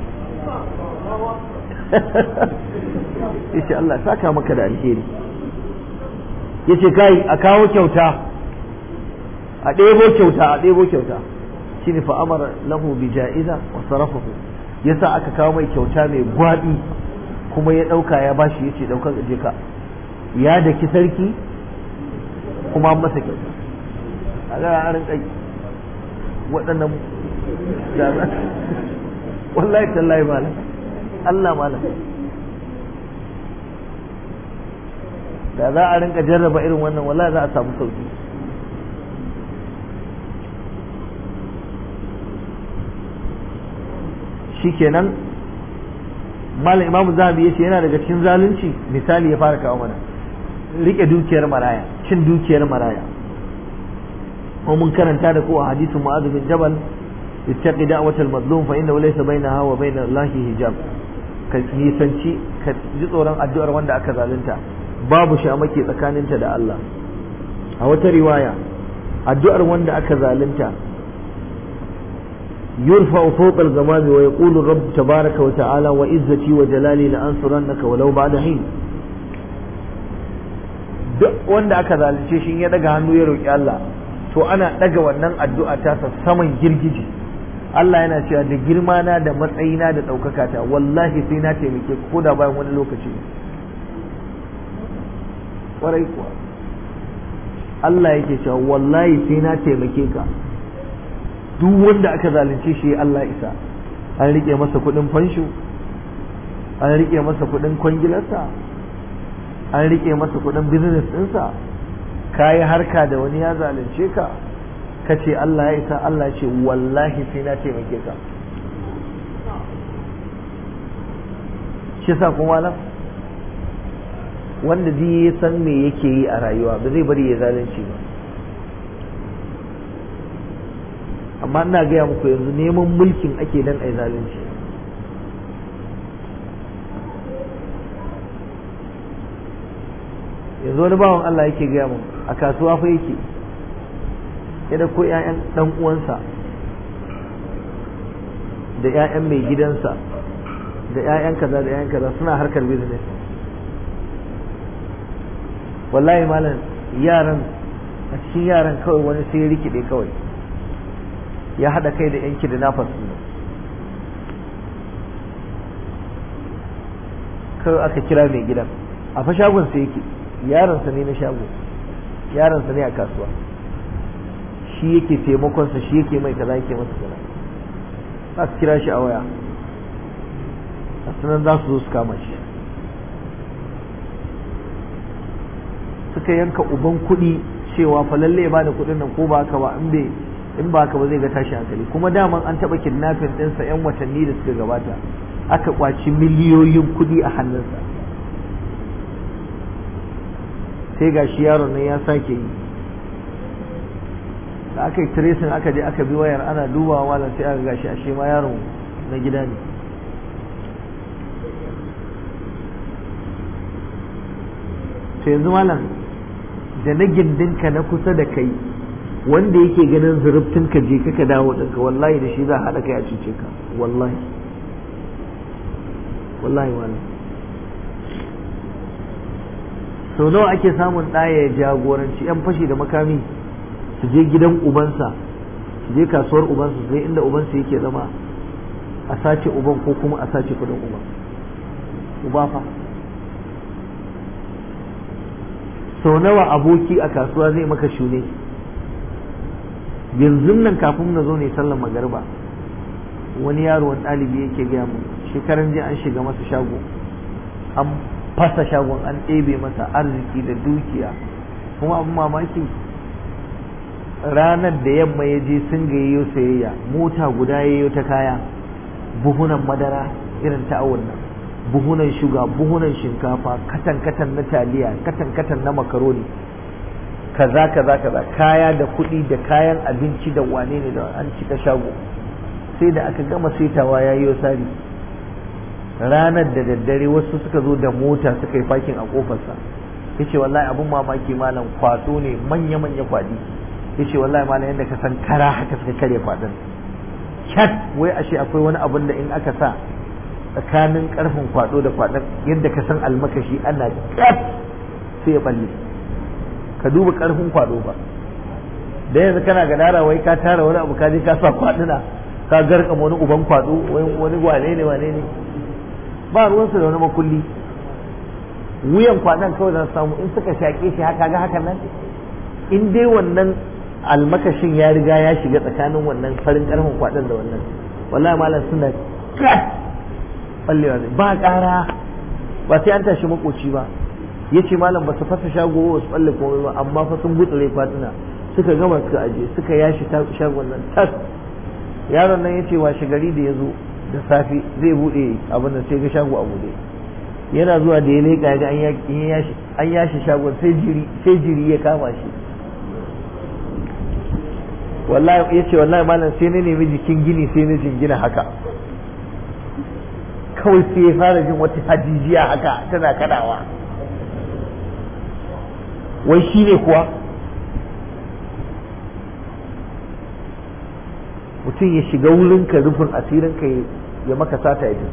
yace Allah saka maka da alheri yace kai a kawo kyauta a ɗebo kyauta a ɗebo kyauta shine fa amara lahu bi ja'iza wa sarafahu yasa aka kawo mai kyauta mai gwabi kuma ya ɗauka ya bashi yace ɗaukar je ka ya daki sarki kuma an masa kyauta a ga a rinka waɗannan wallahi tallahi malam Allah malam da za a rinka jarraba irin wannan wallahi za a samu sauki shikenan malam imamu zahabi yace yana daga cikin zalunci misali ya fara kawo mana rike dukiyar maraya cin dukiyar maraya ko mun karanta da ko a hadisin mu'adh bin jabal ittaqi da'watal mazlum fa innahu laysa bainaha wa bain allahi hijab ka nisanci ka ji tsoron addu'ar wanda aka zalunta babu shamake tsakaninta da Allah a wata riwaya addu'ar wanda aka zalunta يرفع فوق الغمام ويقول الرب تبارك وتعالى وعزتي وجلالي لأنصرنك ولو بعد حين duk wanda aka zalunce shi ya daga hannu ya roƙi Allah to ana daga wannan addu'a ta sa saman girgije Allah yana cewa da girma na da matsayina da ɗaukaka ta wallahi sai na taimake ko da bayan wani lokaci ƙwarai kuwa Allah yake cewa wallahi sai na taimake ka duk wanda aka zalunce shi Allah isa an rike masa kudin fansho an rike masa kudin kwangilarsa an rike masa kudin business ɗinsa ka yi harka da wani ya zalunce ka ka ce Allah ya isa Allah ce wallahi sai na taimake ka shi sa kuma nan wanda zai ya san me yake yi a rayuwa ba zai bari ya zalunci ba amma ina gaya muku yanzu neman mulkin ake dan ai zalunci yanzu wani bawan Allah yake gaya mun a kasuwa fa yake ya da ko ƴaƴan dan uwansa da ƴaƴan mai gidansa da ƴaƴan kaza da ƴaƴan kaza suna harkar business wallahi malam yaran a cikin yaran kawai wani sai ya rikide kawai ya haɗa kai da yanki da nafas kawai aka kira mai gidan a fa shagon sa yake yaronsa ne na shago yaronsa ne a kasuwa shi yake taimakonsa shi yake mai kaza yake masa kaza aka kira shi a waya a sanan za su zo su kama shi suka yanka uban kuɗi cewa fa lalle ya bada kuɗin nan ko ba haka ba in bai in ba haka ba zai ga tashi hankali kuma daman an taɓa kidnapping ɗinsa 'yan watanni da suka gabata aka kwaci miliyoyin kuɗi a hannunsa sai ga shi yaron nan ya sake yi da aka yi tracing aka je aka bi wayar ana dubawa malam sai aka gashi ashe ma yaron na gida ne to yanzu malam da na gindinka na kusa da kai wanda yake ganin zurubtun ka je kaka dawo ɗinka wallahi da shi za a haɗa kai a cuce ka wallahi wallahi wani sau nawa ake samun ɗaya ya jagoranci 'yan fashi da makami su je gidan ubansa su je kasuwar ubansa sai inda ubansa yake zama a sace uban ko kuma a sace kudin uban uba fa sau nawa aboki a kasuwa zai maka shune yanzu nan kafin na zo ne sallan magarba wani yaro wani ɗalibi yake gaya mu shekaran jiya an shiga masa shago an fasa shagon an ɗebe masa arziki da dukiya kuma abin mamaki ranar da yamma ya je sun gayyo sayayya mota guda ya ta kaya buhunan madara irin ta awon nan buhunan shuga buhunan shinkafa katan katan na taliya katan katan na makaroni kaza kaza kaza kaya da kuɗi da kayan abinci da wane ne da an cika shago sai da aka gama saitawa ya yi sari ranar da daddare wasu suka zo da mota suka yi fakin a kofarsa ya ce wallahi abun mamaki malam kwato ne manya-manya kwadi ya ce wallahi malam yadda ka san kara haka suka karya kwadon cat wai ashe akwai wani abun da in aka sa tsakanin karfin kwado da kwadon yadda ka san almakashi ana cat sai ya balle ka duba karfin kwado ba da yanzu kana gadara wai ka tara wani abu ka je ka sa kwaduna ka garka wani uban kwado wani wane ne wane ne ba ruwansu da wani makulli wuyan kwaɗan kawai za su samu in suka shaƙe shi haka ga hakan nan in dai wannan almakashin ya riga ya shiga tsakanin wannan farin ƙarfin kwaɗan da wannan wallahi malam suna kat ballewa ba ƙara ba sai an tashi makoci ba ya ce malam ba su fasa shago ba su balle komai ba amma fa sun gutsure kwatuna suka gama suka aje suka yashi shagon nan tas yaron nan ya ce washe gari da ya zo da safe zai bude abin da sai ga shago a bude yana zuwa da ya leƙa ga an yashi shagon sai jiri ya kama shi wallahi ya ce wallahi malam sai na nemi jikin gini sai na jingina haka kawai sai ya fara jin wata hajijiya haka tana kadawa wai shi ne kuwa mutum ya shiga wurinka rufin asirinka ya maka sata ya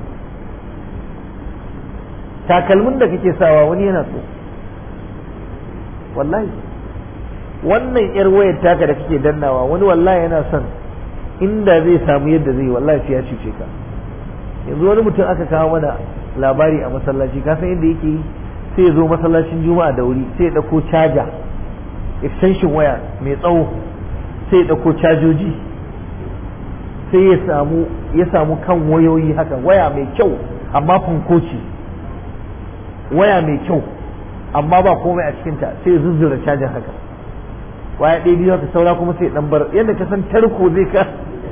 takalmin da kake sawa wani yana so wallahi wannan yar wayar taka da kake dannawa wani wallahi yana son inda zai samu yadda zai wallahi sai ya cuce ka yanzu wani mutum aka kawo mana labari a masallaci ka san yadda yake yi sai ya zo masallacin juma'a da wuri sai ya dauko caja extension waya mai tsawo sai ya ɗauko cajoji sai ya samu ya samu kan wayoyi haka waya mai kyau amma fankoci waya mai kyau amma ba komai a cikinta sai ya zuzzura cajin haka waya ɗaya biyu haka saura kuma sai ɗan bar yadda ka san tarko zai ka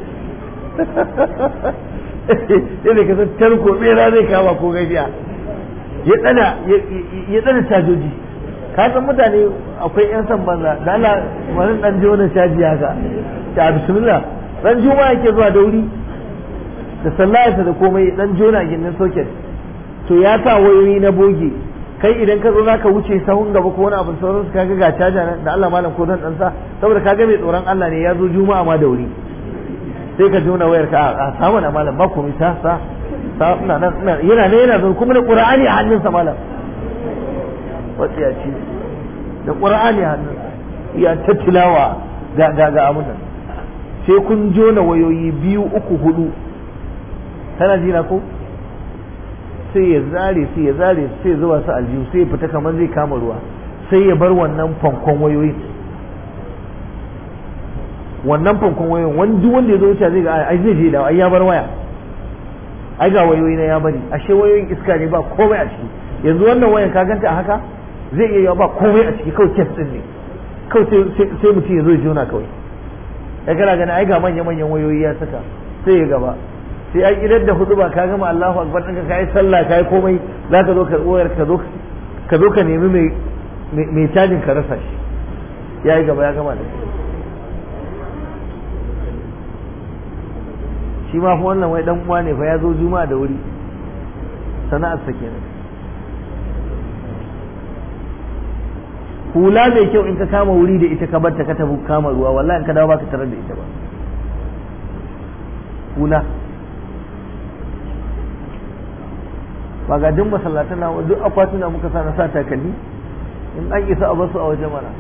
yadda ka san tarko tsera zai kama ko gafiya ya tsana ya tsana cajoji ka san mutane akwai yan san banza da Allah wani dan jona caji haka ta bismillah dan juma yake zuwa da wuri da sallayarsa da komai dan jona gindin socket to ya sa wayoyi na boge kai idan ka zo zaka wuce sahun gaba ko wani abu sauran su kaga ga caja nan da Allah malam ko dan dan sa saboda kaga mai tsoron Allah ne ya zo juma'a ma da wuri sai ka jona wayar ka a samu na malam ba komai ta sa ina nan yana ne yana zo kuma da qur'ani a hannunsa malam wata ya ci da qur'ani a hannunsa ya ta tilawa ga ga ga abun nan sai kun jona wayoyi biyu uku hudu kana jina ko sai ya zare sai ya zare sai ya zuba su aljihu sai ya fita kamar zai kama ruwa sai ya bar wannan fankon wayoyin wannan fankon wayoyin wani duk wanda ya zo wuce zai ga ai zai je da ai ya bar waya ai ga wayoyi na ya bari ashe wayoyin iska ne ba komai a ciki yanzu wannan wayan ka ganta a haka zai iya yawa ba komai a ciki kawai kes din ne kawai sai mutum ya zo ya jona kawai ya kana gani ai ga manya manyan wayoyi ya saka sai ya gaba sai an idar da hudu ba ka gama Allahu akbar ɗinka ka yi sallah ka yi komai za ka zo ka wayar ka zo ka zo ka nemi mai mai cajin ka rasa shi ya yi gaba ya gama da shi ma fa wannan wai dan uwa ne fa ya zo juma'a da wuri sana'ar sa kenan hula mai kyau in ka kama wuri da ita ka bar ta ka tafi kama ruwa wallahi in ka dawo baka tarar da ita ba hula ba ga duk masallatan na duk akwatuna muka sa na sa takalmi in an isa a basu a waje mana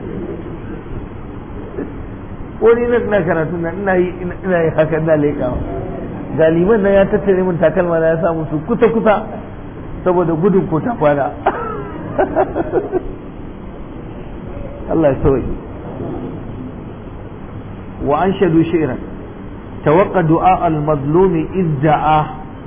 ko ni na ina karatu na ina yi ina yi haka ina leƙawa galiman nan ya tattare min takalma na ya sa musu kusa kusa saboda gudun ko ta kwana Allah ya sauki wa an shadu shi'ran tawaqqa du'a al-mazlum idda'a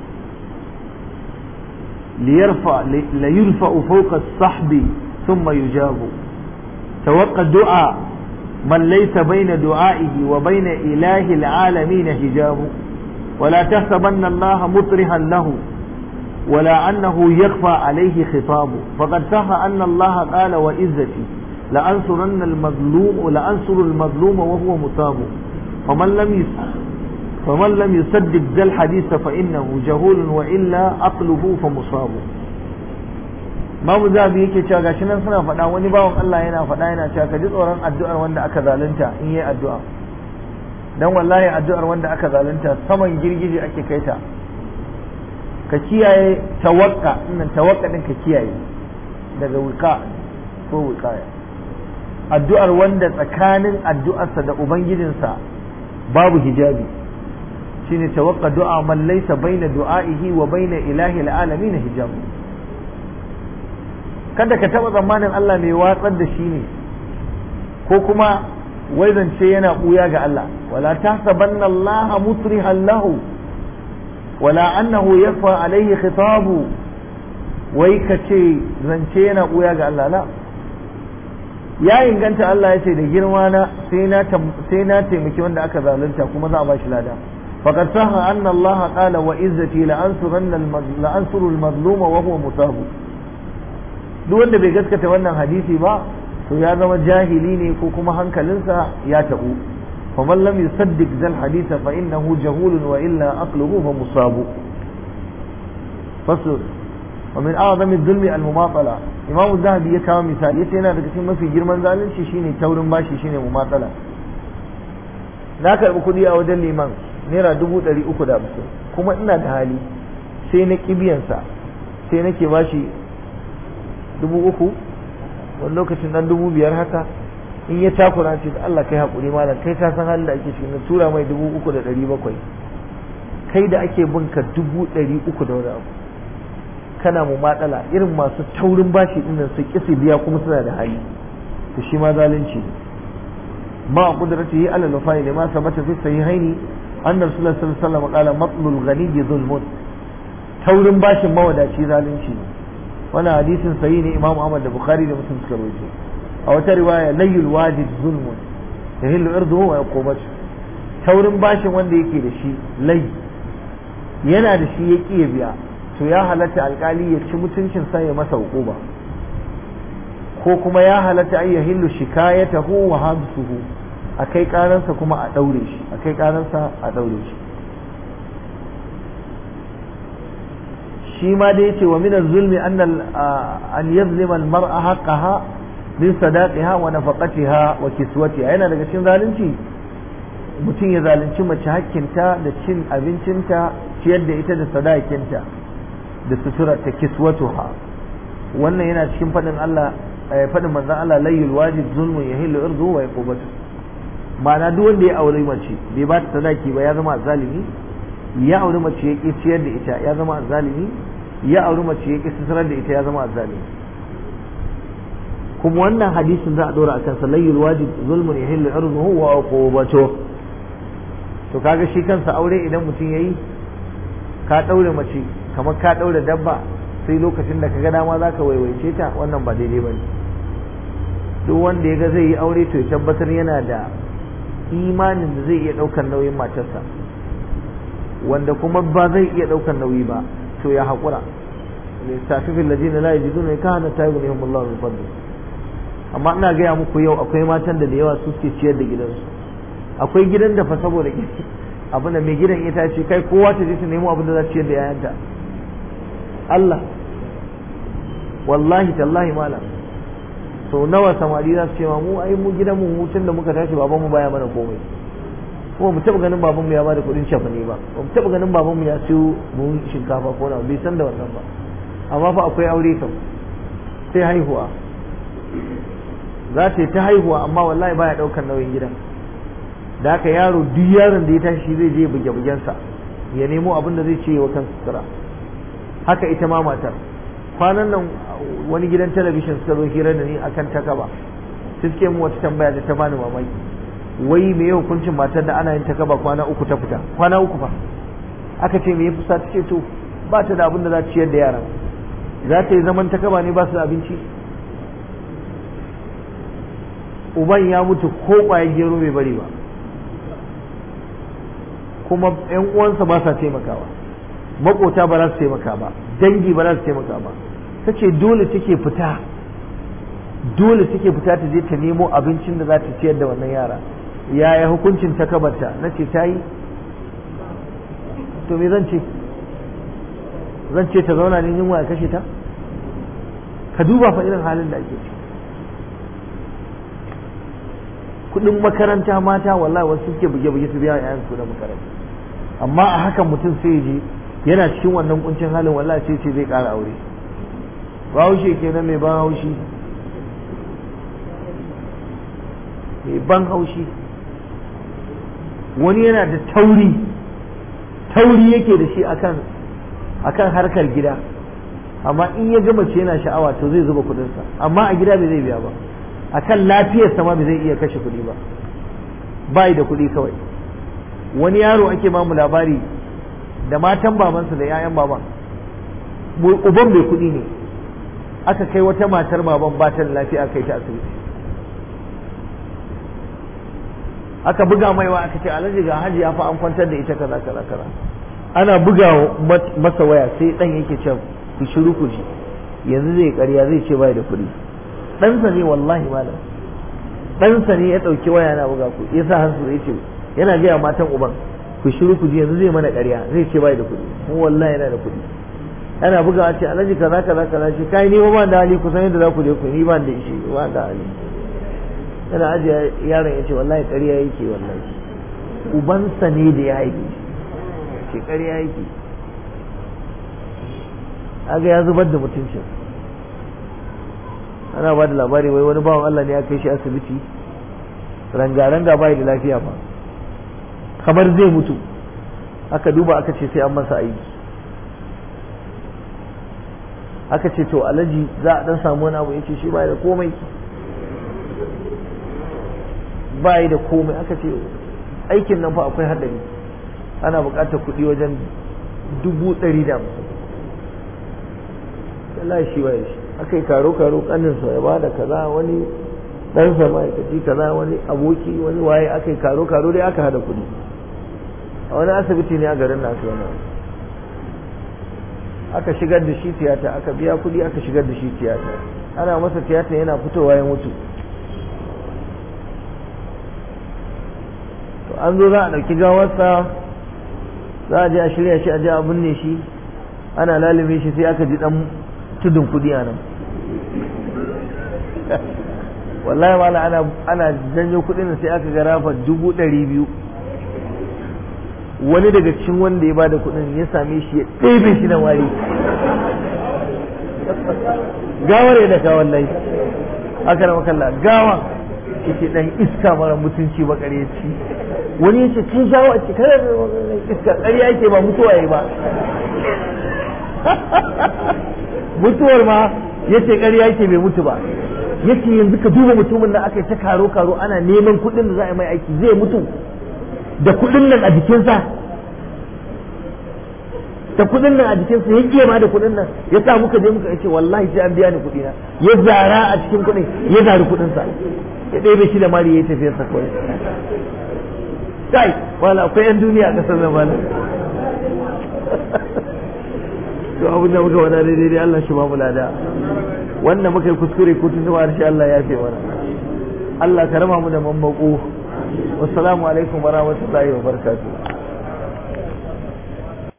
ليرفع ليرفع فوق الصحب ثم يجاب توقع الدعاء من ليس بين دعائه وبين إله العالمين حجاب ولا تحسبن الله مطرحا له ولا أنه يخفى عليه خطاب فقد صح أن الله قال وإزتي لأنصرن المظلوم لأنصر المظلوم وهو مصاب فمن لم يسر فمن لم يصدق ذا الحديث فإنه جهول وإلا أقله فمصاب Mamu zabi yake cewa gashi nan suna faɗa wani bawan Allah yana faɗa yana cewa ka ji tsoron addu'ar wanda aka zalunta in yi addu'a dan wallahi addu'ar wanda aka zalunta saman girgije ake kai ta ka kiyaye tawakka innan tawakka din ka kiyaye daga wika ko wikaya addu'ar wanda tsakanin addu'arsa da ubangijinsa babu hijabi shine tawakka du'a man laysa baina du'a'ihi wa baina ilahi alalamin hijab kada ka taba tsammanin Allah mai watsar da shi ne ko kuma wai zance yana buya ga Allah wala tahsabanna Allah mutrihan lahu wala annahu yafa alayhi khitabu wai ka ce zance yana buya ga Allah la ya inganta Allah ya ce da girma na sai na sai na taimaki wanda aka zalunta kuma za a ba shi lada faqad saha anna Allah qala wa izzati la ansuranna la ansuru al mazluma wa huwa musab duk wanda bai gaskata wannan hadisi ba to ya zama jahili ne ko kuma hankalinsa ya tabu faman lam yusaddiq zal hadisa fa innahu jahulun wa illa aqluhu fa musabu fasl ومن أعظم الظلم المماطلة إمام الذهبي يكاو مثال yace yana daga cikin mafi girman zalunci shine taurin bashi shine mumatsala na karɓi kuɗi a wajen liman naira dubu ɗari uku da hamsin kuma ina da hali sai na kibiyansa sai nake bashi dubu uku wani lokacin dan dubu biyar haka in ya takura ce da Allah kai haƙuri malam kai ka san halin da ake cikin na tura mai dubu uku da ɗari bakwai kai da ake bin ka dubu ɗari uku da wani abu kana mu matsala irin masu taurin bashi dinnan su ƙi su biya kuma suna da hali to shi ma zalunci ma qudratihi ala al-wafai lima sabata fi sahihaini anna rasulullah sallallahu alaihi wasallam qala matlul ghani zulmun taurin bashin mawadaci zalunci ne wannan hadisin sahihi ne imam ahmad da bukhari da muslim suka rawaito a wata riwaya layyul wajid zulmun yahillu irduhu wa yaqubatu taurin bashin wanda yake da shi lai yana da shi ya ƙi biya to ya halatta alkali ya ci mutuncin sa ya masa hukuma ko kuma ya halatta an yahillu shikayatahu wa habsuhu a kai karansa kuma a daure shi a kai karansa a daure shi shi ma da yace wa min az-zulmi an an yazlima al-mar'a haqqaha min sadaqiha wa nafaqatiha wa kiswatiha yana daga cikin zalunci mutum ya zalunci mace hakkinta da cin abincinta ciyar da ita da sadakinta da sutura ta kiswatuha wannan yana cikin fadin Allah fadin manzon Allah layyul wajib zulmun yahillu irdu wa yaqubatu ma'ana duk wanda ya aure mace bai ba ta sadaki ba ya zama zalimi ya aure mace ya ki ciyar da ita ya zama zalimi ya aure mace ya ki suturar da ita ya zama zalimi kuma wannan hadisin za a dora akan sa layyul wajib zulmun yahillu irduhu wa uqubatuhu to kaga shi kansa aure idan mutum yayi ka daure mace kamar ka daure dabba sai lokacin da kaga dama zaka waiwaice ta wannan ba daidai bane duk wanda ya ga zai yi aure to ya tabbatar yana da imanin da zai iya daukar nauyin matarsa wanda kuma ba zai iya daukar nauyi ba to ya haƙura lissafifin ladina la yajiduna kana tayyibun Allah min fadli amma ina gaya muku yau akwai matan da da yawa suke ciyar da gidansu akwai gidan da fa saboda abin da mai gidan ita ce kai kowa ta je ta nemo abin da za ta ciyar da yayanta Allah wallahi tallahi malam sau nawa samari za su ce ma mu ai mu gidan mu hutun da muka tashi baban mu baya mana komai kuma mu taba ganin baban mu ya bada kudin shafa ne ba mu taba ganin baban mu ya siyo buhun shinkafa ko na bai san da wannan ba amma fa akwai aure kam sai haihuwa za ta yi ta haihuwa amma wallahi baya daukar nauyin gidan da haka yaro duk yaron da ya tashi zai je buge bugensa ya nemo abin da zai ce wa kansa sutura haka ita ma matar kwanan nan wani gidan talabishin suka zo hira da ni akan takaba sai suke mu wata tambaya da ta bani mamaki wai me yau hukuncin matar da ana yin takaba kwana uku ta fita kwana uku fa aka ce me ya fusa ta ce to ba ta da abin da za ta ciyar da yaran za ta yi zaman takaba ne ba su da abinci uban ya mutu ko ƙwayar gero bai bari ba kuma ‘yan uwansa ba sa taimakawa makota ba za su taimaka ba dangi ba za su taimaka ba ta ce dole take fita dole take fita ta je ta nemo abincin da za ta ciyar da wannan yara yaya hukuncin ta kabarta na ce ta yi to me zan ce zan ce ta zauna ne yunwa ya kashe ta ka duba fa irin halin da ake ciki kudin makaranta mata wallahi wasu suke buge-buge su biya yayan su da makaranta amma a hakan mutum sai je yana cikin wannan kuncin halin wallahi sai ce zai ƙara aure bahaushe kenan mai ban haushi mai ban haushi wani yana da tauri tauri yake da shi akan akan harkar gida amma in ya gama ce yana sha'awa to zai zuba kudinsa amma a gida bai zai biya ba akan lafiyarsa ma bai zai iya kashe kuɗi ba bai da kuɗi kawai wani yaro ake ma mu labari da matan babansa da 'ya'yan baban uban bai kuɗi ne aka kai wata matar baban ba ta da lafiya kai ta asibiti aka buga maiwa aka ce alhaji ga haji ya fa an kwantar da ita kaza kaza kaza ana buga masa waya sai dan yake ce ku shiru ku ji yanzu zai ƙarya zai ce bai da kuɗi ɗansa ne wallahi malam ɗansa ne ya ɗauki waya na buga ku ya sa hansu ya ce yana gaya matan uban ku shiru ku ji yanzu zai mana ƙarya zai ce bai da kuɗi mu wallahi yana da kuɗi ana bugawa ce alhaji kaza kaza kaza ce kai ni ba da hali kusan yadda za ku je ku ni ba da ishe ba da hali yana ajiye yaron ya ce wallahi ƙarya yake wallahi ubansa ne da ya haife shi ce ƙarya yake aga ya zubar da mutuncin ana ba da labari wai wani bawan Allah ne ya kai shi asibiti ranga-ranga bai da lafiya ba kamar zai mutu aka duba aka ce sai an masa aiki aka ce to alaji za a dan samu wani abu ya ce shi bai da komai ba yi da komai aka ce aikin nan fa akwai haɗari ana buƙatar kuɗi wajen dubu ɗari da hamsin Allah shi waye shi aka yi karo karo kanin sa ya ba da kaza wani dan sa ma'aikaci kaza wani aboki wani waye aka yi karo karo dai aka hada kuɗi a wani asibiti ne a garin nasu wani aka shigar da shi tiyata aka biya kuɗi aka shigar da shi tiyata ana masa tiyata yana fitowa ya mutu to an zo za a ɗauki gawarsa za a je a shirya shi a je a binne shi ana lalime shi sai aka ji dan tudun kudi a nan wallahi wala ana ana janyo kudin sai aka ga rafa dubu ɗari biyu wani daga cikin wanda ya bada kudin ya same shi ya ɗebe shi da wari gawar ya daka wallahi aka rama kalla gawa yake dan iska mara mutunci ba ci wani yace kin shawo a cikin iska ƙarya yake ba mutuwa yayi ba mutuwar ma yace ƙarya yake bai mutu ba yace yanzu ka duba mutumin da aka yi ta karo karo ana neman kuɗin da za a yi mai aiki zai mutu da kuɗin nan a jikinsa da kuɗin nan a jikinsa ya ƙiya ma da kuɗin nan ya sa muka je muka ce wallahi sai an biya ni kuɗi na ya zara a cikin kuɗin ya zari kuɗinsa ya ɗebe shi da mari ya yi tafiyarsa kawai kai wala akwai yan duniya a ƙasar nan malam to abin da muka wada daidai dai Allah shi ba mu lada wannan muka yi kuskure ko tun zuwa shi Allah ya fi mana Allah ka rama mu da mammako wassalamu alaikum wa rahmatullahi wa barakatuh